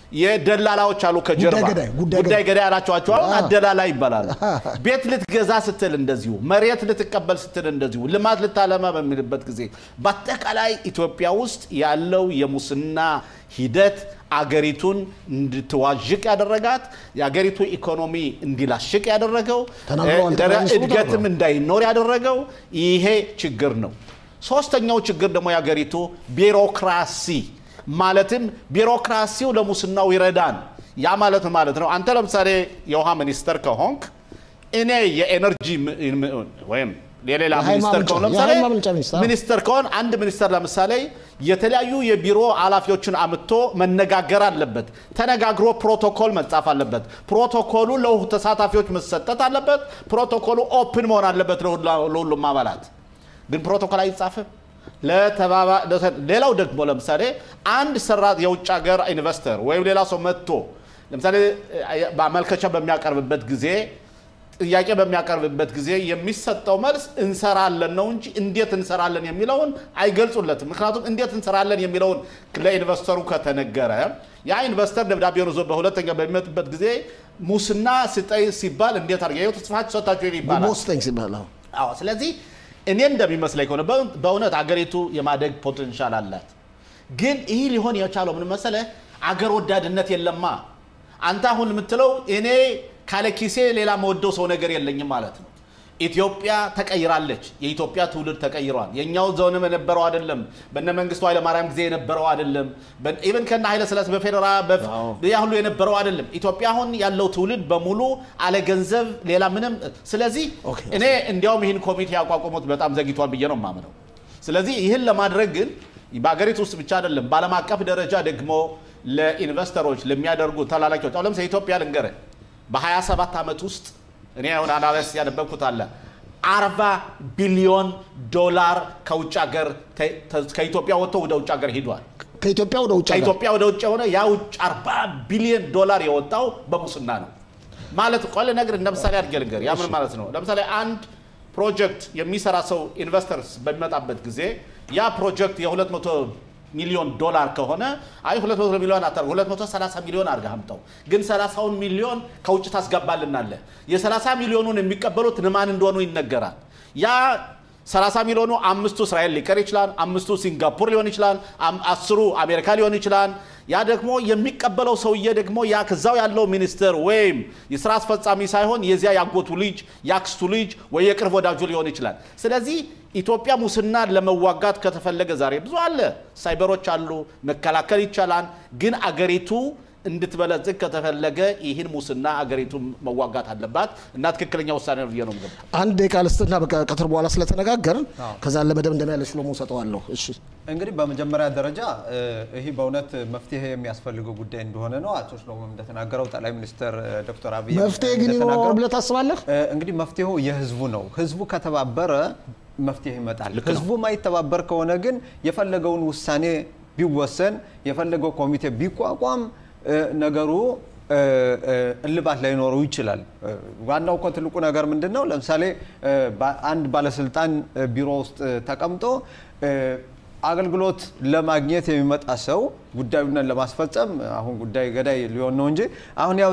የደላላዎች አሉ ከጀርባ ጉዳይ ገዳይ፣ ጉዳይ ጉዳይ ገዳይ ያላቸዋቸው አሁን አ። አደላላ ይባላሉ። ቤት ልትገዛ ስትል እንደዚሁ፣ መሬት ልትቀበል ስትል እንደዚሁ፣ ልማት ልታለማ በሚልበት ጊዜ በአጠቃላይ ኢትዮጵያ ውስጥ ያለው የሙስና ሂደት አገሪቱን እንድትዋዥቅ ያደረጋት የአገሪቱ ኢኮኖሚ እንዲላሽቅ ያደረገው ተናግረዋል፣ እ፣ ጠቅላይ ሚኒስትሩ እድገትም ተናግረዋል። እንዳይኖር ያደረገው ይሄ ችግር ነው። ሶስተኛው ችግር ደግሞ የሀገሪቱ ቢሮክራሲ ማለትም ቢሮክራሲው ለሙስናው ይረዳን። ያ ማለት ምን ማለት ነው? አንተ ለምሳሌ የውሃ ሚኒስተር ከሆንክ እኔ የኤነርጂ ም- ም- ወይም የሌላ የኃይል ሚኒስተር ማመንጫ- ከሆን ለምሳሌ የኃይል ማመንጫ ሚኒስተር። ሚኒስተር ከሆን አንድ ሚኒስተር ለምሳሌ የተለያዩ የቢሮ ኃላፊዎችን አምጥቶ መነጋገር አለበት። ተነጋግሮ ፕሮቶኮል መጻፍ አለበት። ፕሮቶኮሉ ለሁ- ተሳታፊዎች መሰጠት አለበት። ፕሮቶኮሉ ኦፕን መሆን አለበት ለሁላ- ለሁሉም አባላት። ግን ፕሮቶኮል አይጻፍም። ለተባባ- ለተ- ሌላው ደግሞ ለምሳሌ አንድ ሰራ የውጭ ሀገር ኢንቨስተር ወይም ሌላ ሰው መጥቶ ለምሳሌ እ፣ ማመልከቻ በሚያቀርብበት ጊዜ ጥያቄ በሚያቀርብበት ጊዜ የሚሰጠው መልስ እንሰራለን ነው እንጂ እንዴት እንሰራለን የሚለውን አይገልጹለትም። ምክንያቱም እንዴት እንሰራለን የሚለውን ለኢንቨስተሩ ከተነገረ ያ ኢንቨስተር ደብዳቤውን ይዞ በሁለተኛ በሚመጡበት ጊዜ ሙስና ስጠይ ሲባል እንዴት አድርገ ይኸው ተጽፋችሁ ሰጥታችሁ ይባላል። ጉቦ ስጠኝ ሲባል አዎ። አዎ ስለዚህ እኔ እንደሚመስለኝ ከሆነ በእው- በእውነት አገሪቱ የማደግ ፖቴንሻል አላት። ግን ይህ ሊሆን የቻለው ምን መሰለህ? አገር ወዳድነት የለማ። አንተ አሁን የምትለው እኔ ካለ ኪሴ ሌላ መወደው ሰው ነገር የለኝም ማለት ነው። ኢትዮጵያ ተቀይራለች። የኢትዮጵያ ትውልድ ተቀይሯል። የእኛው ዘውንም የነበረው አይደለም። በነ መንግስቱ ኃይለማርያም ጊዜ የነበረው አይደለም። ኢቨን ከነ ኃይለ ስላሴ በፌዴራ ያ ሁሉ የነበረው አይደለም። ኢትዮጵያ አሁን ያለው ትውልድ በሙሉ አለ ገንዘብ ሌላ ምንም። ስለዚህ ኦኬ። እኔ እንዲያውም ይህን ኮሚቴ ያቋቋሙት በጣም ዘግይቷል ብዬ ነው የማምነው። ስለዚህ ይህን ለማድረግ ግን በሀገሪቱ ውስጥ ብቻ አይደለም፣ በዓለም አቀፍ ደረጃ ደግሞ ለኢንቨስተሮች ለሚያደርጉ ተላላኪዎች አሁን ለምሳሌ ኢትዮጵያ ልንገርህ በ27 ዓመት ውስጥ እኔ አሁን አናሊሲስ ያነበብኩት አለ 40 ቢሊዮን ዶላር ከውጭ ሀገር ተ- ተ- ከኢትዮጵያ ወጥቶ ወደ ውጭ ሀገር ሂዷል። ከኢትዮጵያ ወደ ውጭ ሀገር ከኢትዮጵያ ወደ ውጭ የሆነ ያ ውጭ 40 ቢሊዮን ዶላር የወጣው በሙስና ነው ማለት ቆለ ነገር እንደ ምሳሌ አድርጌ ልንገር ያ ምን ማለት ነው ለምሳሌ አንድ ፕሮጀክት የሚሰራ ሰው ኢንቨስተርስ በሚመጣበት ጊዜ ያ ፕሮጀክት የ200 ሚሊዮን ዶላር ከሆነ አይ 200 ሚሊዮን አታ 230 ሚሊዮን አድርገህ አምጣው ግን 30ውን ሚሊዮን ከውጭ ታስገባልናለህ የ30 ሚሊዮኑን የሚቀበሉት ንማን እንደሆኑ ይነገራል ያ 30 ሚሊዮኑ አምስቱ እስራኤል ሊቀር ይችላል፣ አምስቱ ሲንጋፖር ሊሆን ይችላል፣ አም- አስሩ አሜሪካ ሊሆን ይችላል። ያ ደግሞ የሚቀበለው ሰውዬ ደግሞ ያ ከዛው ያለው ሚኒስትር ወይም የስራ አስፈጻሚ ሳይሆን የዚያ ያጎቱ ልጅ ያክስቱ ልጅ ወይ የቅርብ ወዳጁ ሊሆን ይችላል። ስለዚህ ኢትዮጵያ ሙስናን ለመዋጋት ከተፈለገ ዛሬ ብዙ አለ፣ ሳይበሮች አሉ፣ መከላከል ይቻላል። ግን አገሪቱ እንድትበለጽግ ከተፈለገ ይህን ሙስና አገሪቱ መዋጋት አለባት እና ትክክለኛ ውሳኔ ነው ብዬ ነው የምገምተው። አንድ ደቂቃ ልስጥና ቀትር በኋላ ስለተነጋገርን ከዛ ለመደምደሚያ ለሽሎሞ ሰጠዋለሁ። እሺ እንግዲህ በመጀመሪያ ደረጃ ይህ በእውነት መፍትሄ የሚያስፈልገው ጉዳይ እንደሆነ ነው አቶ ሽሎሞ እንደተናገረው ጠቅላይ ሚኒስትር ዶክተር አብይ መፍትሄ ግን ይኖረዋል ብለህ ታስባለህ? እንግዲህ መፍትሄው የህዝቡ ነው። ህዝቡ ከተባበረ መፍትሄ ይመጣል። ህዝቡ ማይተባበር ከሆነ ግን የፈለገውን ውሳኔ ቢወሰን የፈለገው ኮሚቴ ቢቋቋም ነገሩ እልባት ላይኖረው ይችላል። ዋናው እኮ ትልቁ ነገር ምንድን ነው? ለምሳሌ አንድ ባለስልጣን ቢሮ ውስጥ ተቀምጦ አገልግሎት ለማግኘት የሚመጣ ሰው ጉዳዩን ለማስፈጸም አሁን ጉዳይ ገዳይ ሊሆን ነው እንጂ አሁን ያው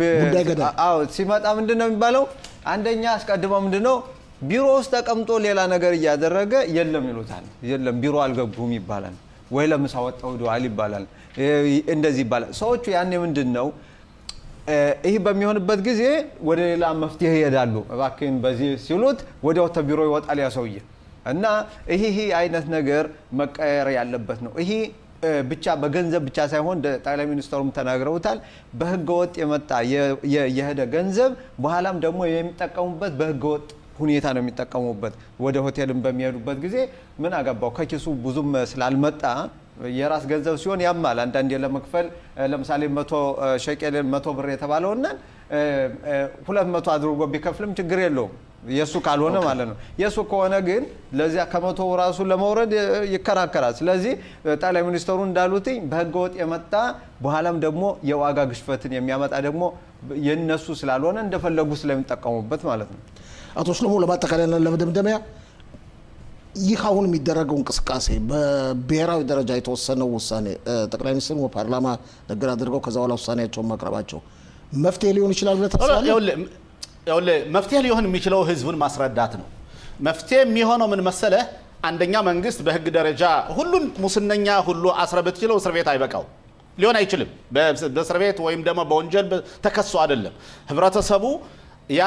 ሲመጣ ምንድን ነው የሚባለው? አንደኛ አስቀድመው ምንድን ነው ቢሮ ውስጥ ተቀምጦ ሌላ ነገር እያደረገ የለም ይሉታል። የለም ቢሮ አልገቡም ይባላል። ወይ ለምሳ ወጣው ሄደዋል ይባላል። እንደዚህ ይባላል። ሰዎቹ ያኔ ምንድን ነው ይህ በሚሆንበት ጊዜ ወደ ሌላ መፍትሄ ይሄዳሉ። እባክህን በዚህ ሲሉት ወዲያው ቢሮ ይወጣል ያ ሰውዬ እና ይህ አይነት ነገር መቀየር ያለበት ነው። ይህ ብቻ በገንዘብ ብቻ ሳይሆን ጠቅላይ ሚኒስትሩም ተናግረውታል። በህገ ወጥ የመጣ የሄደ ገንዘብ በኋላም ደግሞ የሚጠቀሙበት በህገ ወጥ ሁኔታ ነው የሚጠቀሙበት። ወደ ሆቴልም በሚሄዱበት ጊዜ ምን አገባው ከኪሱ ብዙም ስላልመጣ የራስ ገንዘብ ሲሆን ያማል። አንዳንዴ ለመክፈል ለምሳሌ መቶ ሸቄል መቶ ብር የተባለውና ሁለት መቶ አድርጎ ቢከፍልም ችግር የለውም የእሱ ካልሆነ ማለት ነው። የእሱ ከሆነ ግን ለዚያ ከመቶ ራሱ ለመውረድ ይከራከራል። ስለዚህ ጠቅላይ ሚኒስትሩ እንዳሉትኝ በህገወጥ የመጣ በኋላም ደግሞ የዋጋ ግሽበትን የሚያመጣ ደግሞ የነሱ ስላልሆነ እንደፈለጉ ስለሚጠቀሙበት ማለት ነው። አቶ ሽሎሞ ለማጠቃለያና ለመደምደሚያ ይህ አሁን የሚደረገው እንቅስቃሴ በብሔራዊ ደረጃ የተወሰነው ውሳኔ ጠቅላይ ሚኒስትሩ በፓርላማ ንግግር አድርገው ከዛ በኋላ ውሳኔያቸውን ማቅረባቸው መፍትሄ ሊሆን ይችላል ብለህ ታስባለህ? መፍትሄ ሊሆን የሚችለው ህዝቡን ማስረዳት ነው። መፍትሄ የሚሆነው ምን መሰለህ? አንደኛ መንግስት በህግ ደረጃ ሁሉን ሙስነኛ ሁሉ አስረ ብትችለው እስር ቤት አይበቃው ሊሆን አይችልም። በእስር ቤት ወይም ደግሞ በወንጀል ተከሶ አይደለም። ህብረተሰቡ ያ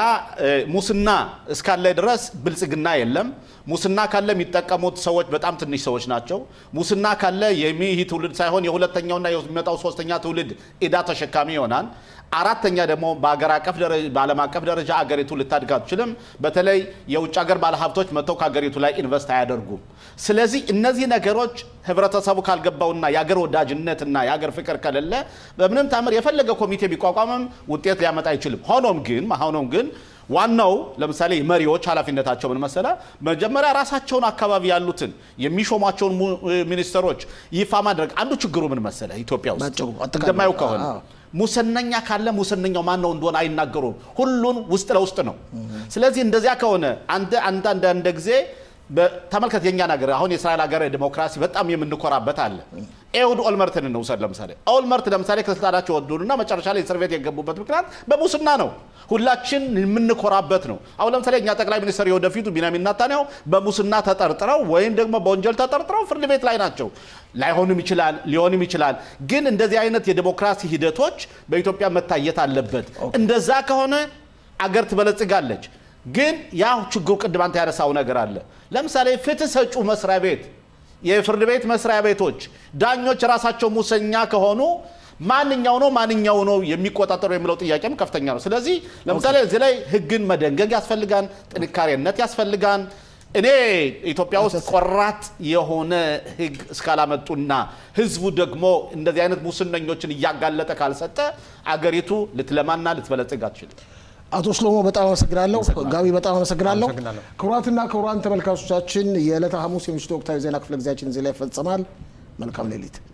ሙስና እስካለ ድረስ ብልጽግና የለም። ሙስና ካለ የሚጠቀሙት ሰዎች በጣም ትንሽ ሰዎች ናቸው። ሙስና ካለ ይህ ትውልድ ሳይሆን የሁለተኛውና የሚመጣው ሶስተኛ ትውልድ ዕዳ ተሸካሚ ይሆናል። አራተኛ ደግሞ በአገር አቀፍ በዓለም አቀፍ ደረጃ አገሪቱ ልታድግ አትችልም። በተለይ የውጭ ሀገር ባለሀብቶች መጥተው ከሀገሪቱ ላይ ኢንቨስት አያደርጉም። ስለዚህ እነዚህ ነገሮች ህብረተሰቡ ካልገባውና የአገር ወዳጅነትና የአገር ፍቅር ከሌለ በምንም ታምር የፈለገ ኮሚቴ ቢቋቋምም ውጤት ሊያመጣ አይችልም። ሆኖም ግን ሆኖም ግን ዋናው ለምሳሌ መሪዎች ኃላፊነታቸው ምን መሰለ? መጀመሪያ ራሳቸውን አካባቢ ያሉትን የሚሾሟቸውን ሚኒስትሮች ይፋ ማድረግ አንዱ ችግሩ ምን መሰለ? ኢትዮጵያ ውስጥ እንደማየው ከሆነ ሙሰነኛ ካለ ሙሰነኛው ማን ነው እንደሆነ አይናገሩም። ሁሉን ውስጥ ለውስጥ ነው። ስለዚህ እንደዚያ ከሆነ አንተ አንተ አንዳንድ ጊዜ ተመልከት፣ የኛ ነገር አሁን የእስራኤል ሀገር ዲሞክራሲ በጣም የምንኮራበት አለ። ኤሁድ ኦልመርትን እንውሰድ። ለምሳሌ ኦልመርት ለምሳሌ ከስልጣናቸው ወጡና መጨረሻ ላይ እስር ቤት የገቡበት ምክንያት በሙስና ነው። ሁላችን የምንኮራበት ነው። አሁን ለምሳሌ እኛ ጠቅላይ ሚኒስትር የወደፊቱ ቢንያሚን ኔታንያሁ በሙስና ተጠርጥረው ወይም ደግሞ በወንጀል ተጠርጥረው ፍርድ ቤት ላይ ናቸው። ላይሆንም ይችላል፣ ሊሆንም ይችላል። ግን እንደዚህ አይነት የዲሞክራሲ ሂደቶች በኢትዮጵያ መታየት አለበት። እንደዛ ከሆነ አገር ትበለጽጋለች። ግን ያ ችግሩ ቅድም አንተ ያነሳው ነገር አለ። ለምሳሌ ፍትህ ሰጩ መስሪያ ቤት፣ የፍርድ ቤት መስሪያ ቤቶች፣ ዳኞች ራሳቸው ሙሰኛ ከሆኑ ማንኛው ነው ማንኛው ነው የሚቆጣጠሩ የሚለው ጥያቄም ከፍተኛ ነው። ስለዚህ ለምሳሌ እዚህ ላይ ህግን መደንገግ ያስፈልጋን፣ ጥንካሬነት ያስፈልጋን። እኔ ኢትዮጵያ ውስጥ ቆራጥ የሆነ ህግ እስካላመጡና ህዝቡ ደግሞ እንደዚህ አይነት ሙስነኞችን እያጋለጠ ካልሰጠ አገሪቱ ልትለማና ልትበለጽግ አትችልም። አቶ ሽሎሞ በጣም አመሰግናለሁ። ጋቢ በጣም አመሰግናለሁ። ክቡራትና ክቡራን ተመልካቾቻችን የዕለተ ሐሙስ የምሽቱ ወቅታዊ ዜና ክፍለ ጊዜያችን እዚህ ላይ ይፈጸማል። መልካም ሌሊት።